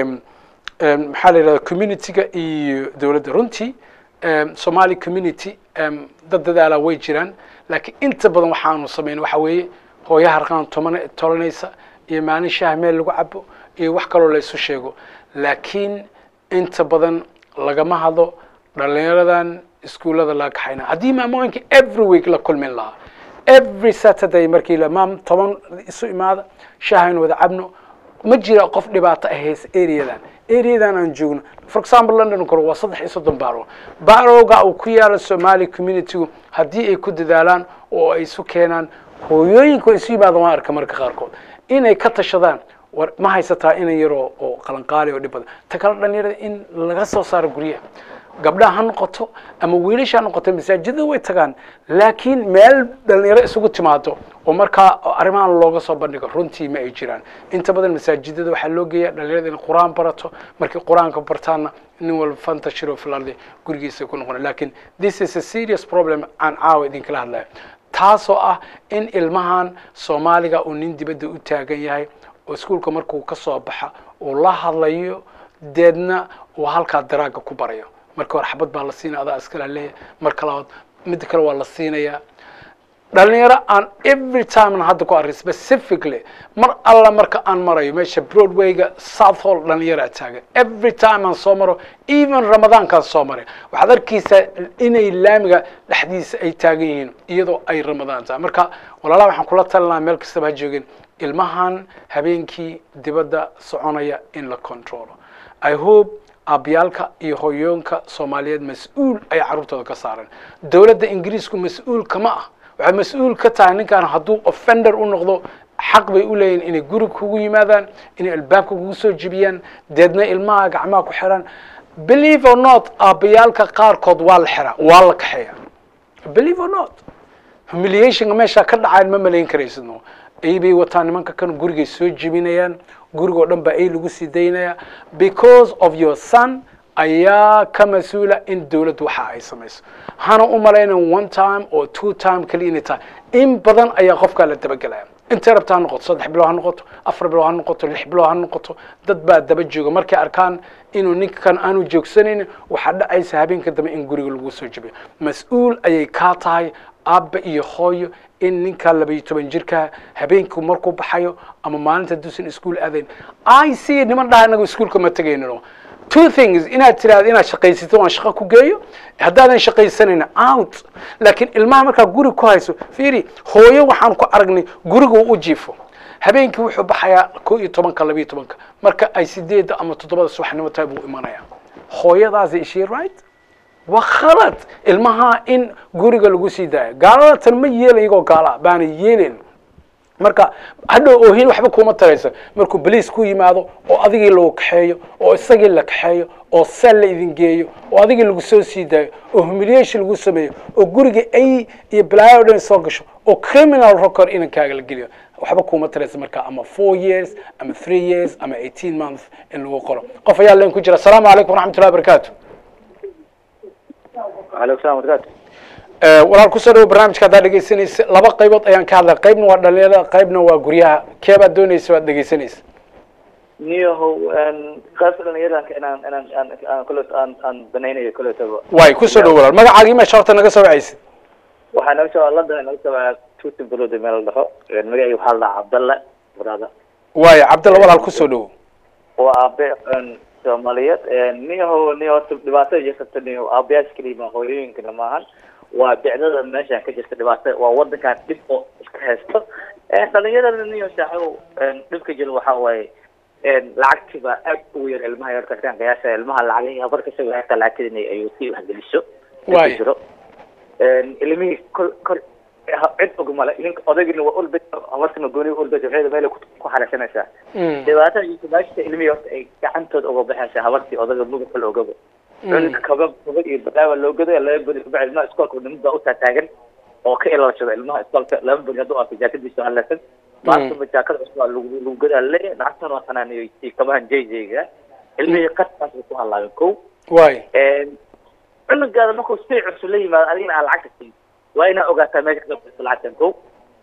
maxaa la yidhahda communityga iyo dowladda runtii somali community dad dadaalaa way jiraan laakiin inta badan waxaanu samayn waxa weeye hooyo harqaan toman tolanaysa iyo maalin shaah meel lagu cabo iyo wax kaloo la isu sheego laakiin inta badan lagama hadlo dhalinyaradan iskuullada laga kaxayna haddii maamooyinka every week la kulmin lahaa every saturday markii la maam toban isu imaada shaahaynu wada cabno ma jira qof dhibaato ah haysa areadan areadan aan joogno for example london kore waa saddex iyo soddon baaro baarowga uu ku yaala somali communitygu haddii ay ku dadaalaan oo ay isu keenaan hooyooyinka isu yimaada waan arka marka qaarkood inay ka tashadaan war ma haysataa inan yaroo oo qalanqaali oo dhib badan ta kale dhalinyarada in laga soo saaro guryaha gabdhaha ha noqoto ama wiilasha ha noqoto masaajidada way tagaan laakiin meel dhalinyaro isugu timaado oo markaa arrimahan looga soo bandhigo runtii ma ay jiraan inta badan masaajidada waxaa loo geeya dhalinyarada inay qur-aan barato markay qur-aanka bartaanna nin walba fantashiro filardi gurigiisa ku noqona lakin this is a serious problem aan caawa idinkala hadlayo taasoo ah in ilmahan soomaaliga uu nin dibadda u taagan yahay oo iskuolka markuu ka soo baxa uu la hadlayo deedna uu halkaa daraaga ku barayo marka hore xabad baa la siinaya adaa iskala leeya marka labaad midda kale waa la siinayaa dhalinyaro aan every time hadda ku array specifically mar alla marka aan marayo meesha broadwayga south hall dhalinyaraa taagan every time aan soo maro even ramadaankaan soo maray waxaad arkaysaa inay laamiga dhexdiisa ay taagan yihiin iyadoo ay ramadaan tahay marka walaalaha waxaan kula talinaha meel kastaba ha joogin ilmahan habeenkii dibadda soconaya in la controlo i hope aabyaalka iyo hoyoonka soomaaliyeed mas-uul ay carruurtooda ka saareen dowladda ingiriisku mas-uul kama ah waxay mas-uul ka tahay ninkan hadduu offender u noqdo xaq bay u leeyihin inay guri kugu yimaadaan inay albaabka kugu soo jebiyaan deedna ilmaha gacmaha ku xiraan believe or not aabayaalka qaarkood waa la xiraa waa la kaxeeya believe or not humiliationka meeshaa ka dhacayn ma malayn karaysidno ay bay wataan nimanka kan gurigay soo jebinayaan gurigoo dhan baa ay lagu sii daynaya because of your son ayaa ka mas-uula in dowladdu waxa ay samayso hana u malaynan one time or two time kaliya inay tahay in badan ayaa qofkaa la dabagelaya intay rabta ha noqoto saddex bilood ha noqoto afar bilood ha noqoto lix bilood ha noqoto dad baa daba jooga markay arkaan inuu ninkan aanu joogsanaynin waxaa dhacaysa habeenka dambe in guriga lagu soo jabiyo mas-uul ayay kaa tahay aabba iyo hooyo in ninka labaiyo toban jirka habeenku markuu baxayo ama maalinta duusan iskuul aadayn i see niman dhaha inaga iskuulka ma tegayno two things inaad tiraahdo inaad shaqaysatid waan shaqo ku geeyo haddaadan shaqaysanayna out laakiin ilmaha markaa guri ku hayso fiiri hooyo waxaan ku aragnay guriga uu u jiifo habeenkii wuxuu baxayaa ko iyo tobanka labiyo tobanka marka ay sideedda ama toddobada subaxnimo tahay buu imanaya hooyadaasi ishii right waa khalad ilmaha in guriga lagu sii daayo gaalada tan ma yeelay iyagoo gaala baana yeelayn marka hadhow oohin waxba kuma taraysa markuu baliis ku yimaado oo adigii lagu kaxeeyo oo isagii la kaxeeyo oo seel la idin geeyo oo adigii lagu soo sii daayo oo humiliation lagu sameeyo oo guriga ay iyo balaayo o dhan soo gasho oo criminal record inankaaga la geliyo waxba kuma taraysa marka ama four years ama three years ama eighteen months in lagu qoro qof ayaa leen ku jira asalaamu calaykum waraxmatullahi wabarakaatu aleykum salam barakaatu walaal kusoo dhawo barnaamijka haddaad dhegeysanaysa laba qaybood ayaan ka hadlay qaybna waa dhalinyarada qaybna waa guryaha keebaad doonaysa waad dhegeysanaysa niyahow qaybta dhalinyaranka inaan inaan aan aan kule aan aan banaynayo kuletaba waay kusoo dhawo walaal magacaagii meesha horta naga soo wacaysid waxaa naga soo london naga soo wacaa tutin bulod meel la dhaho magacii waxaa la dhahaa cabdalle wadaada waay cabdalla walaal kusoo dhawo waa aabe soomaaliyeed niyahow niyo horta dhibaatada jirta niyo aabayaasha keliya ma hooyooyinkana maahan waa bicdada meeshan ka jirta dhibaatada waa wadankan dhib oo iska haysto dhalinyarada niyo shaaxow dhibka jira waxaa waaye lacagtii baa aad ugu yar ilmaha yarka kan qiyaasa ilmaha lacagihii habar kasoo hata lacagtida inay ayuu sii waxgeliso Waay. jiro ilmihii kol kol cid og male ninka odaygina waa ulbet habartana gooni ulbet waxay meel ku ku xaraysanaysaa dhibaatada iyo kubaashta ilmihii horta ay gacantooda uga baxaysa habartii odaga muga kale ogaba cunugka kaba kaba iyo balaawa loo goday laga goday kubax ilmaha iskoolka nimid baa utaataagan oo ka ilaalashada ilmaha iskoolka laba beri hadduu arko jaakadiisa haleysan maantaba jaakada cusub baa lagu lagu godaa leeyahay lacagtan waa xanaaniyo iyo kabahan jayjayga ilmihii qadkaas bay ku halaabeen kow waay cunugaada markuu si cusub la yimaado adigana aan lacagta siin waa inaa ogaataa meesha ka qabto lacagtan ko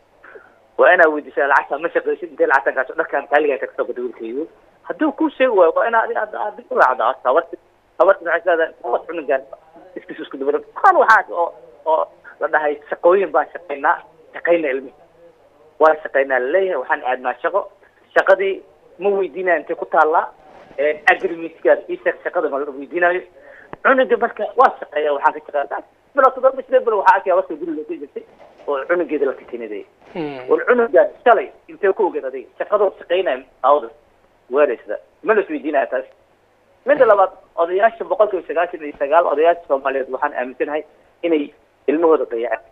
waa inaa weydiisaa lacagta ma shaqaysid intee lacagtan kaaso dharkan kaaligaa ka kasoo gada wiilkaygu hadduu kuu sheegi waayo waa inaa adiga aad dib u raacda horta habarti habarti maxay leedahay kuwas cunugaan iskis isku dubada kan waxaas oo oo la dhahay shaqooyin baan shaqaynaa shaqayna ilmihi waan shaqaynaa laleeyahay waxaan aadnaa shaqo shaqadii ma weydiinaya intay ku taallaa agrimitkaas isheeg shaqada ma la weydiinayo cunuga marka waa shaqeeya waxaan ka shaqeeya bilo toddoba sidee bilo waxaa arkaya warka guriga ka jirtay oo cunugeeda la katinadayay war cunugaan shalay intee ku ogeed adiga shaqadoo shaqaynaya awda weeraysda ma la isweydiinaya taas midda labaad odayaasha boqol kiiba sagaashan iyo sagaal odayaasha soomaaliyeed waxaan aaminsanahay inay ilmahooda dayaceen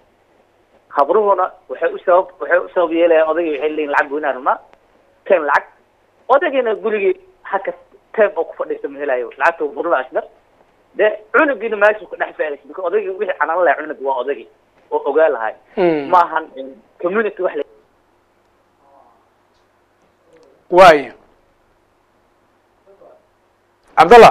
habruhuna waxay u sabab waxay u sabab yeelayaan odayga waxay leeyihin lacag goynaa rabnaa tem lacag odaygina gurigii haka tem oo ku fadhiista ma helayo lacagta burla ashnar de cunugiina meeshu ka dhex faalaysa bika odayga wixii canaan lahay cunug waa odaygi oo ogaa lahay maahan community wax la waay cabdalla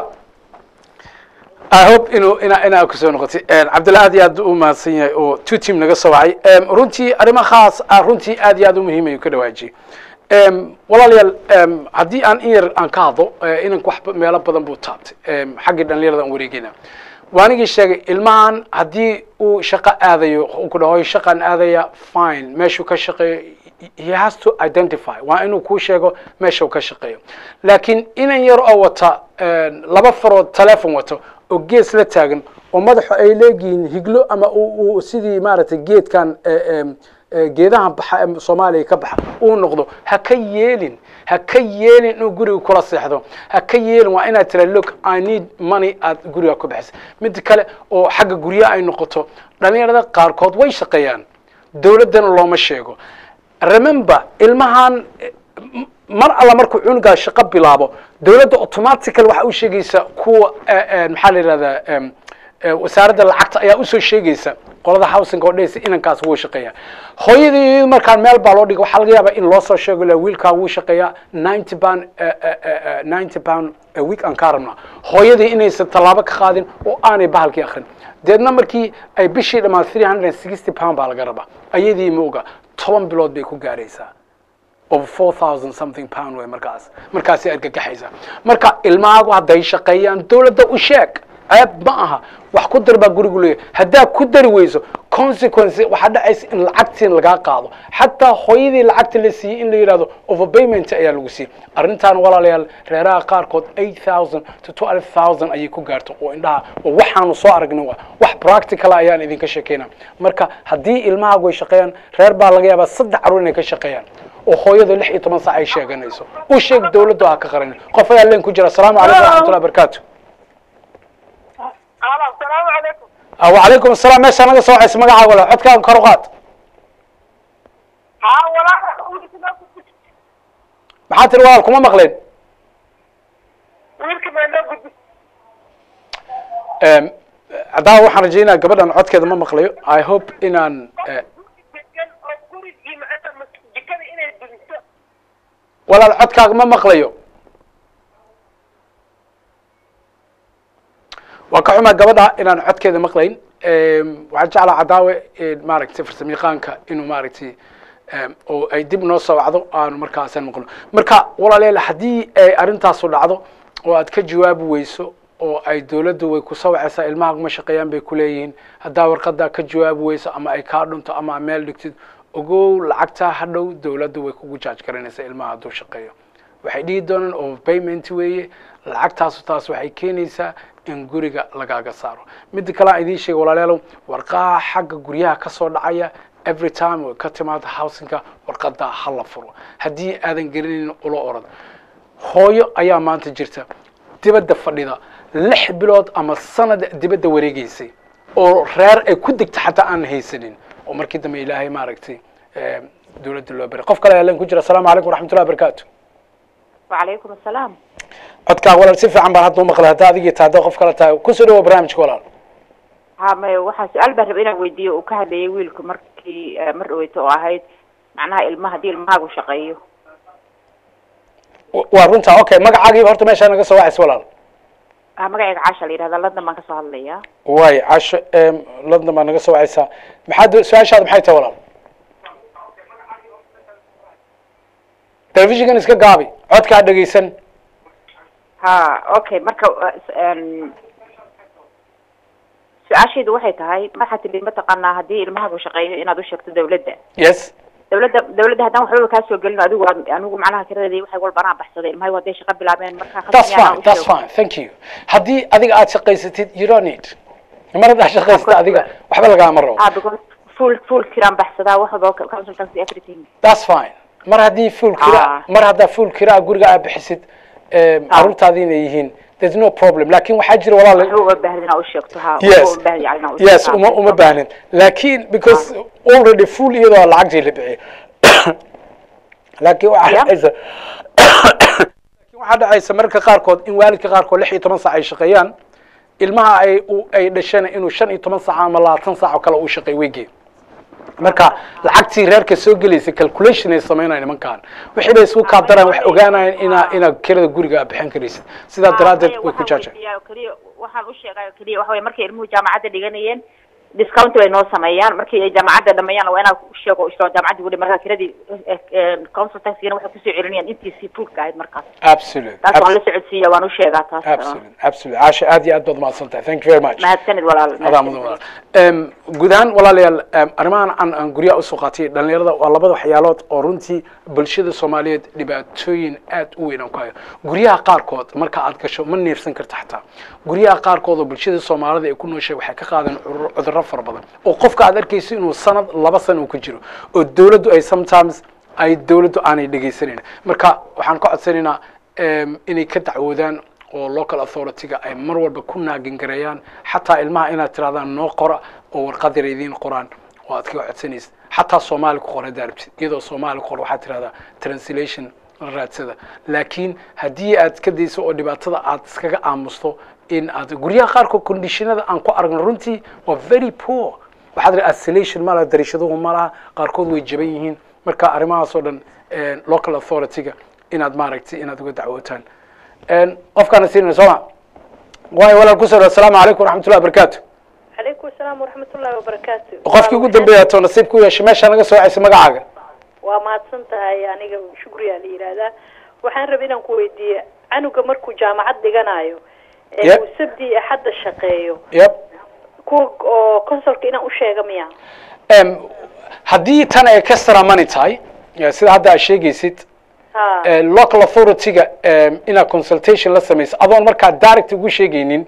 i hope inuu ina inaa kusoo noqotay cabdalla aad iyo aad u mahadsan yahay oo two team naga soo wacay runtii arrimo khaas ah runtii aad iyo aad u muhiim ayuu ka dhawaajiyey walaalayaal haddii aan in yar aan ka hadlo inanku wax meelo badan buu taabtay xaggii dhalinyarada aan wareegeyna waanigii sheegay ilmahan haddii uu shaqo aadayo uu ku dhaho shaqaan aadaya fine meeshuu ka shaqeeyo he has to identify waa inuu kuu sheego meesha uu ka shaqeeyo laakiin inan yar oo wata laba farood telefon wato oo gees la taagan oo madaxu ay leegihiin higlo ama uu sidii maaragtay geedkan geedahan baxa ee soomaaliya ka baxa uu noqdo ha ka yeelin ha ka yeelin inuu guriga kula seexdo ha ka yeelin waa inaad tira look i need money aad guriga ku bixisa mid kale oo xagga guryaha ay noqoto dhalinyarada qaarkood way shaqeeyaan dowladdana looma sheego remember ilmahan mar alla markuu cunugaa shaqo bilaabo dowladda automatical waxa u sheegaysa kuwa maxaa la yihahdaa wasaaradda lacagta ayaa usoo sheegaysa qolada housing oo dhehaysa inankaas wuu shaqeeya hooyadii markaan meel baa loo dhigay waxaa laga yaabaa in loo soo sheego la wiilkaa wuu shaqeeyaa ninety pound ninety pound a week aan kaa rabnaa hooyadii inaysan tallaabo ka qaadin oo aanay bahalkii akrin deedna markii ay bishii dhammaan three hundred and sixty pound baa laga rabaa ayadii ma oga toban bilood bay ku gaaraysaa over four thousand something pound way markaas markaasay argagaxaysaa marka ilmahaagu hadday shaqeeyaan dowladda u sheeg ceeb ma aha wax ku dar baa gurigu leeyahay haddaa ku dari weyso consequence waxaa dhacaysa in lacagtiin lagaa qaado xataa hooyadii lacagta la siiyey in la yidhahdo overpayment ayaa lagu siiyey arrintaan walaalayaal reeraha qaarkood eight thousand to twelve thousand ayay ku gaarto oo indhaha oo waxaanu soo aragnay waa wax practical ayaan idinka sheekeynaa marka haddii ilmahaagu ay shaqeeyaan reer baa laga yaabaa saddex carruur inay ka shaqeeyaan oo hooyadu lix iyo toban saac ay sheeganayso u sheeg dowladdu ha ka qaran qof ayaa leen ku jira asalaamu calaykum waraxmatullahi barakaatu asalaamu calaykum wacalaykum asalaam meesha naga soo wacaysa magacaaga wala codkaaga kor u qaad haa walaa wiilka maxaa tiri walaal kuma maqleen ma noo gudbi haddaba waxaan rajaynaya gabadhan codkeeda ma maqlayo i hope inaan eh, degan oo gurigii macanta mas- jikada inay dumiso walaal codkaaga ma maqlayo waa ka xumaa gabadha inaan codkeeda maqlayn waxaan jeclaa cadaawe maaragtay farsamayaqaanka inuu maaragtay em, oo ay dib noo soo wacdo aanu markaasan maqlo marka walaalayaal haddii ay arrintaasu dhacdo oo aad ka jawaabi weyso oo ay dowladdu way ku soo wacaysaa ilmaha ma shaqeeyaan bay kuleeyihiin haddaa warqadaa ka jawaabi weyso ama ay kaa dhunto ama aad meel dhigtid ogow lacagtaa hadhow dowladdu way kugu jaaj garanaysaa ilmaha hadduu shaqeeyo waxay dhihi doonaan overpayment weeye lacagtaasu taas waxay keenaysaa in guriga lagaaga saaro midda kale aan idiin sheega walaalayaalow warqaha xagga guryaha ka soo dhacaya every time way ka timaado housinka warqadaa ha la furo haddii aadan garanaynin ula orad hooyo ayaa maanta jirta dibadda fadhida lix bilood ama sanad dibadda wareegeysay oo reer ay ku degta xataa aan haysanin oo markii dambe ilaahay maaragtay eh, dowladda loo baray qof kale ayaa leen ku jira asalaamu calaykum waraxmatullahi wabarakaatu وعليكم السلام codkaaga walaal si fiican baan hadda u maqlay hadda adigii tahay hadda qof kale tahay kusoo dhawo barnaamijka walaal ها ما waxaa su-aal baan rabay inaan weydiiyo uu ka hadlayay wiilku markii eh, mar dhaweyto oo ahayd macnaha ilmaha haddii ilmahaagu shaqeeyo W- waa runtaa okay magacaagiiba horta meeshaa naga soo wacaysa walaal ah magacayga caasha la yidhahda london baan kasoo hadlayaa waay casho em, london baa naga soo wacaysaa maxaad su-aashaada maxay tahay walaal telefishinkan iska gaabi codkaa dhegeysan ha okay marka eh, s- em, su-aashaydu waxay tahay waxaa tidhi mataqaanaa haddii ilmahaagu shaqeeyo inaad u sheegto dawladda yes dawladda dawladda haddaan waxbaba kaa soo gelin adigu aan- anigu macnaha kiradeedii waxay walba anaa baxsaday ilmahay hadday shaqo bilaabeen markaa that's khasmi anaa fine u that's sheego. fine thank you haddii adiga aad shaqaysatid you don't need mar haddaad shaqaysatid adiga waxba lagaama rabo ah because full full kiraan baxsadaa wax walba consultancy everything that's fine mar haddii full kira Ah. mar haddaa full kiraa guriga aad bixisid em, Ah. carruurtaadii inay yihiin there's no problem laakin waxaa jira walaal waxba uma baahnin inaa u sheegto ha yes waxba uma baahnin yani inaa u yes sheegto. uma uma baahnin laakin because already full iyadoo lacagtii la bixiyay laakin waxaa Yeah. dhacaysa laakin waxaa dhacaysa mararka qaarkood in waalidka qaarkood lix iyo toban saac ay shaqeeyaan ilmaha ay u- ay dhashana inuu shan iyo toban saac ama labaatan saac oo kale uu shaqeey weygee marka lacagtii reerka soo gelaysa calculation ay sameynayaan nimankan wixii bay isku kaadaraan wax ogaanayaan inaa inaad kirada guriga aad bixin karaysid sidaa Ah, daraaddeed maya, way ku waxaan jaajeen weydiiyaa oo keliya waxaan u sheegay oo keliya waxa weye markay ilmuhu jaamacadda dhiganayeen discount bay noo sameeyaan markii ay jaamacadda dhameeyaan waa inaa u sheego isoo jaamacadda gudhi markaa kiradii council taxigana waxay kusoo celinayaan intiisii fulka ahayd markaas absolute taas waan la socodsiiya waan u sheegaa taas absolute absolute caasha aad iyo aad baad mahadsan tahay thank you very much mahadsanid walaal adaa mudan walaal Em, guud ahaan walaalayaal em, arrimahan aan aan guryaha usoo qaatay dhalinyarada waa labada waxyaalood oo runtii bulshada soomaaliyeed dhibaatooyin aad u weyn aan ku hayo guryaha qaarkood marka aad gasho ma neefsan karta xataa guryaha qaarkood oo bulshada soomaalida ay ku nooshay waxay ka qaadeen cudur- cudurro fara badan oo qofka aad arkayso inuu sanad laba sana uu ku jiro oo dowladdu ay sometimes ay dowladdu aanay dhegaysanayn marka waxaan ka codsanaynaa em, inay ka dacwoodaan oo local authority-ga ay mar walba ku naagingareeyaan xataa ilmaha inaad tirahdaan noo qora oo warqad yar idiin qoraan oo aad kaga codsanaysid xataa soomaali ku qor haddaa rabtid iyadoo soomaali ku qor waxaad tirahdaa translation la raadsada laakiin haddii aad ka dayso oo dhibaatada aad iskaga aamusto in aad guryaha qaarkood conditionada aan ku aragno runtii waa very poor waxaad ri isolation ma laha dariishaduhu ma laha qaarkood way jaban yihiin marka arrimahaas oo dhan eh, local authority-ga inaad maaragtay inaad uga dacwootaan qofkaana siinayna sooma waayo walaal kusoo dhaw asalaamu calaykum waraxmatullahi wabarakaatu calaykum asalaam salaam waraxmatullaahi wabarakaatu qofkii ugu dambeeya to nasiib ku yeeshay meesha naga soo wacaysa magacaaga waa mahadsan tahay aniga shukriyaa la yidhaahdaa waxaan rabay inaan ku weydiiye canuga markuu jaamacad dhiganayo ee Yep. uu sabdi iyo axadda shaqeeyo yep kuwa oo consolka inaan u sheega miya Em, haddii tan ay extra money tahay eh, sida hadda aad sheegaysid ha eh, local authority-ga em, inaad consultation la samayso adoon markaa direct ugu sheegaynin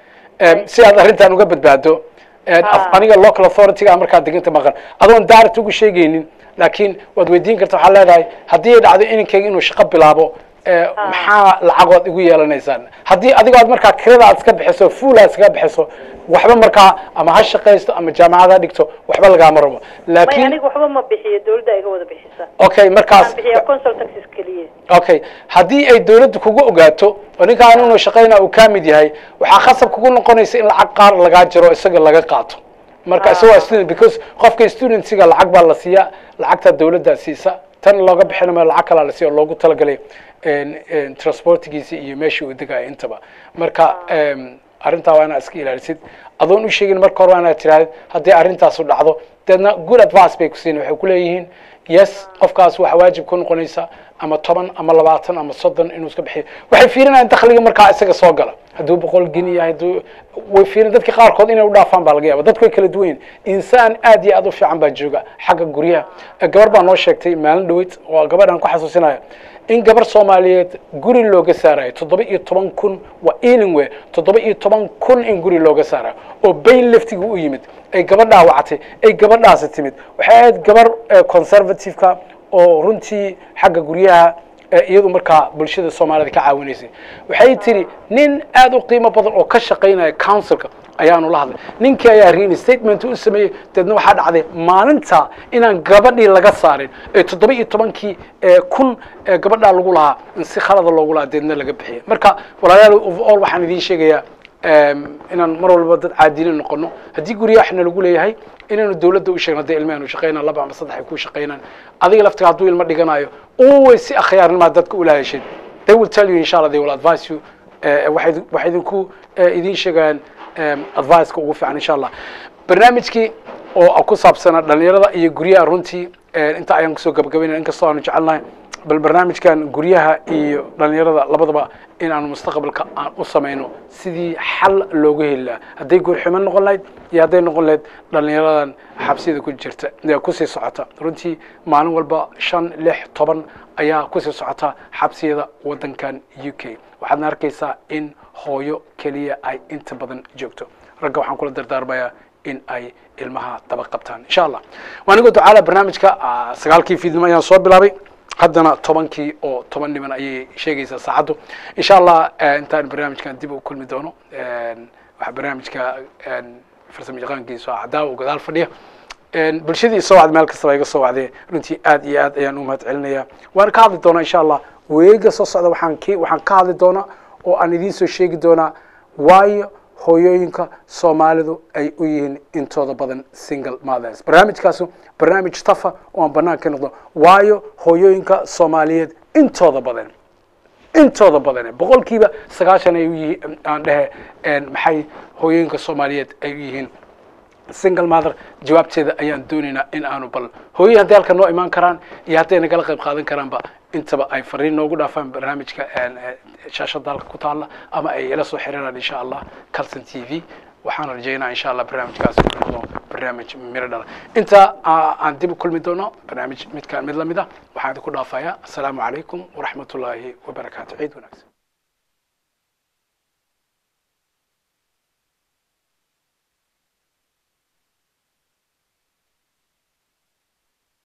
em, si aad arrintan uga badbaado Eh, af- Ah. aniga local authority-ga markaa deganta maqan adoon direct ugu sheegaynin laakiin waad weydiin karta waxaa leedahay haddii ay dhacdo inankayga inuu shaqo bilaabo eh, maxaa lacagood igu yeelanaysaan haddii adigoo aad markaa kirada aad iska bixiso full aad iskaga bixiso waxba markaa ama ha shaqaysto ama jaamacad ha dhigto waxba lagaama rabo may laakiin aniga waxba ma bixiyo dawladda iga wada bixisa okay markaas waxaan bixiyaa consol taxes keliya okay haddii ay dawladdu kugu ogaato oo ninkaan inuu shaqayna uu ka mid yahay waxaa khasab kugu noqonaysa in lacag qaar lagaa jiro isaga laga qaato marka isagoo student because qofka studentsiga lacag baa la siiyaa lacagta dawladda siisa tan looga bixin maayo lacag kalaa la siiya oo loogu talagalay en- en transportgiisa iyo meeshii uu degayo intaba marka em, arrintaa waa inaad iska ilaalisid adoon u sheegin marka hore waa inaad tirahdid haddii arrintaasu dhacdo deedna good advice bay ku siin waxay ku leeyihiin yes qofkaas waxa waajib ku noqonaysa ama toban ama labaatan ama soddon inuu iska bixiyo waxay fiirinayaan dakhliga markaa isaga soo gala hadduu boqol geni yahay hadduu way fiirin dadka qaarkood inay u dhaafaan baa laga yaaba dadku way kala duwan yihin insaan aad iyo aad u fiican baa jooga xagga guryaha Eh, gabar baa noo sheegtay maalin dhaweyd oo gabadhan ku xasuusinaya in gabar soomaaliyeed guri looga saarayo toddoba iyo toban kun waa ealing we toddoba iyo toban kun in guri looga saarayo oo bayn laftiga u yimid ay gabadhaa wacatay ay gabadhaasi timid waxay ahayd gabar eh, conservative-ka oo runtii xagga guryaha eh, iyadu markaa bulshada soomaalida ka caawinaysay waxay tiri nin aad u qiimo badan oo ka shaqaynaya councilka ayaanu la hadlay ninkii ayaa real statement u sameeyey deedna waxaa dhacday maalinta inaan gabadhii laga saarin ee toddoba iyo tobankii ee kun ee gabadhaa lagu lahaa in si khalada loogu lahaa deedna laga bixiyay marka walaalayaal overall waxaan idiin sheegayaa em, inaan mar walba dad caadilin noqono haddii guryaxna lagu leeyahay inaanu dawladda u sheegno hadday ilmahan u shaqaynaan laba ama saddex ay ku shaqaynaan adiga laftiga hadduu ilmo dhiganayo always si akhyaarnimaa dadka ula heshid they will tell you insha allah they will advise you eh, waxay waxay idinku eh, idiin sheegayaan em, advice-ka ugu fiican insha allah barnaamijkii oo ku saabsana dhalinyarada iyo guryaha runtii eh, inta ayaan kusoo gabagabaynaya inkastoo aanu jecelnahay bal barnaamijkan guryaha iyo dhalinyarada labadaba in aanu mustaqbalka aan u samayno sidii xal loogu heli lahaa hadday guurxumo noqon lahayd iyo hadday noqon lahayd dhalinyaradan xabsiyada ku jirta ee kusii socota runtii maalin walba shan lix toban ayaa kusii socota xabsiyada wadankan u k waxaadna arkaysaa in hooyo keliya ay inta badan joogto ragga waxaan kula dardaarmayaa in ay ilmaha daba qabtaan insha allah waa anigoo ducaala barnaamijka ah, sagaalkii fiidnimo ayaan soo bilaabay haddana tobankii oo toban dhiman ayay sheegaysaa saacaddu insha allah eh, intaan barnaamijkan dib u kulmi doono En, waxaa barnaamijka en, farsamo yaqaankiisu ah cadaawa oo gadaal fadhiya En, bulshadii soo wacday meel kastaba iga soo wacday runtii aad iyo aad ayaan u mahad celinaya waan ka hadli doonaa insha allah weega soo socda waxaan ki waxaan ka hadli doonaa oo aan idiin soo sheegi doonaa waayo hooyooyinka soomaalidu ay u yihiin intooda badan single mothers barnaamijkaasu barnaamij tafa oo aan banaan ka noqdo waayo hooyooyinka soomaaliyeed intooda badan intooda badan boqolkiiba sagaashan ay u yihiin aan dhehe en, maxay hooyooyinka soomaaliyeed ay u yihiin single mother jawaabteeda ayaan doonaynaa in aanu bal hooyey hadday halkan noo imaan karaan iyo hadday nagala qayb qaadan karaanba intaba ay fariin noogu dhaafaan barnaamijka en, eh, shaashada halka ku taalla ama ay ila soo xiriiraan insha allah calson t v waxaan rajaynaa insha allah barnaamijkaas inuu noqdo barnaamij miro dhala inta aa- aan dib u kulmi doono barnaamij midkaan mid lamid ah waxaan idinku dhaafayaa asalaamu calaykum waraxmat ullaahi wabarakaatu ciid wanaagsan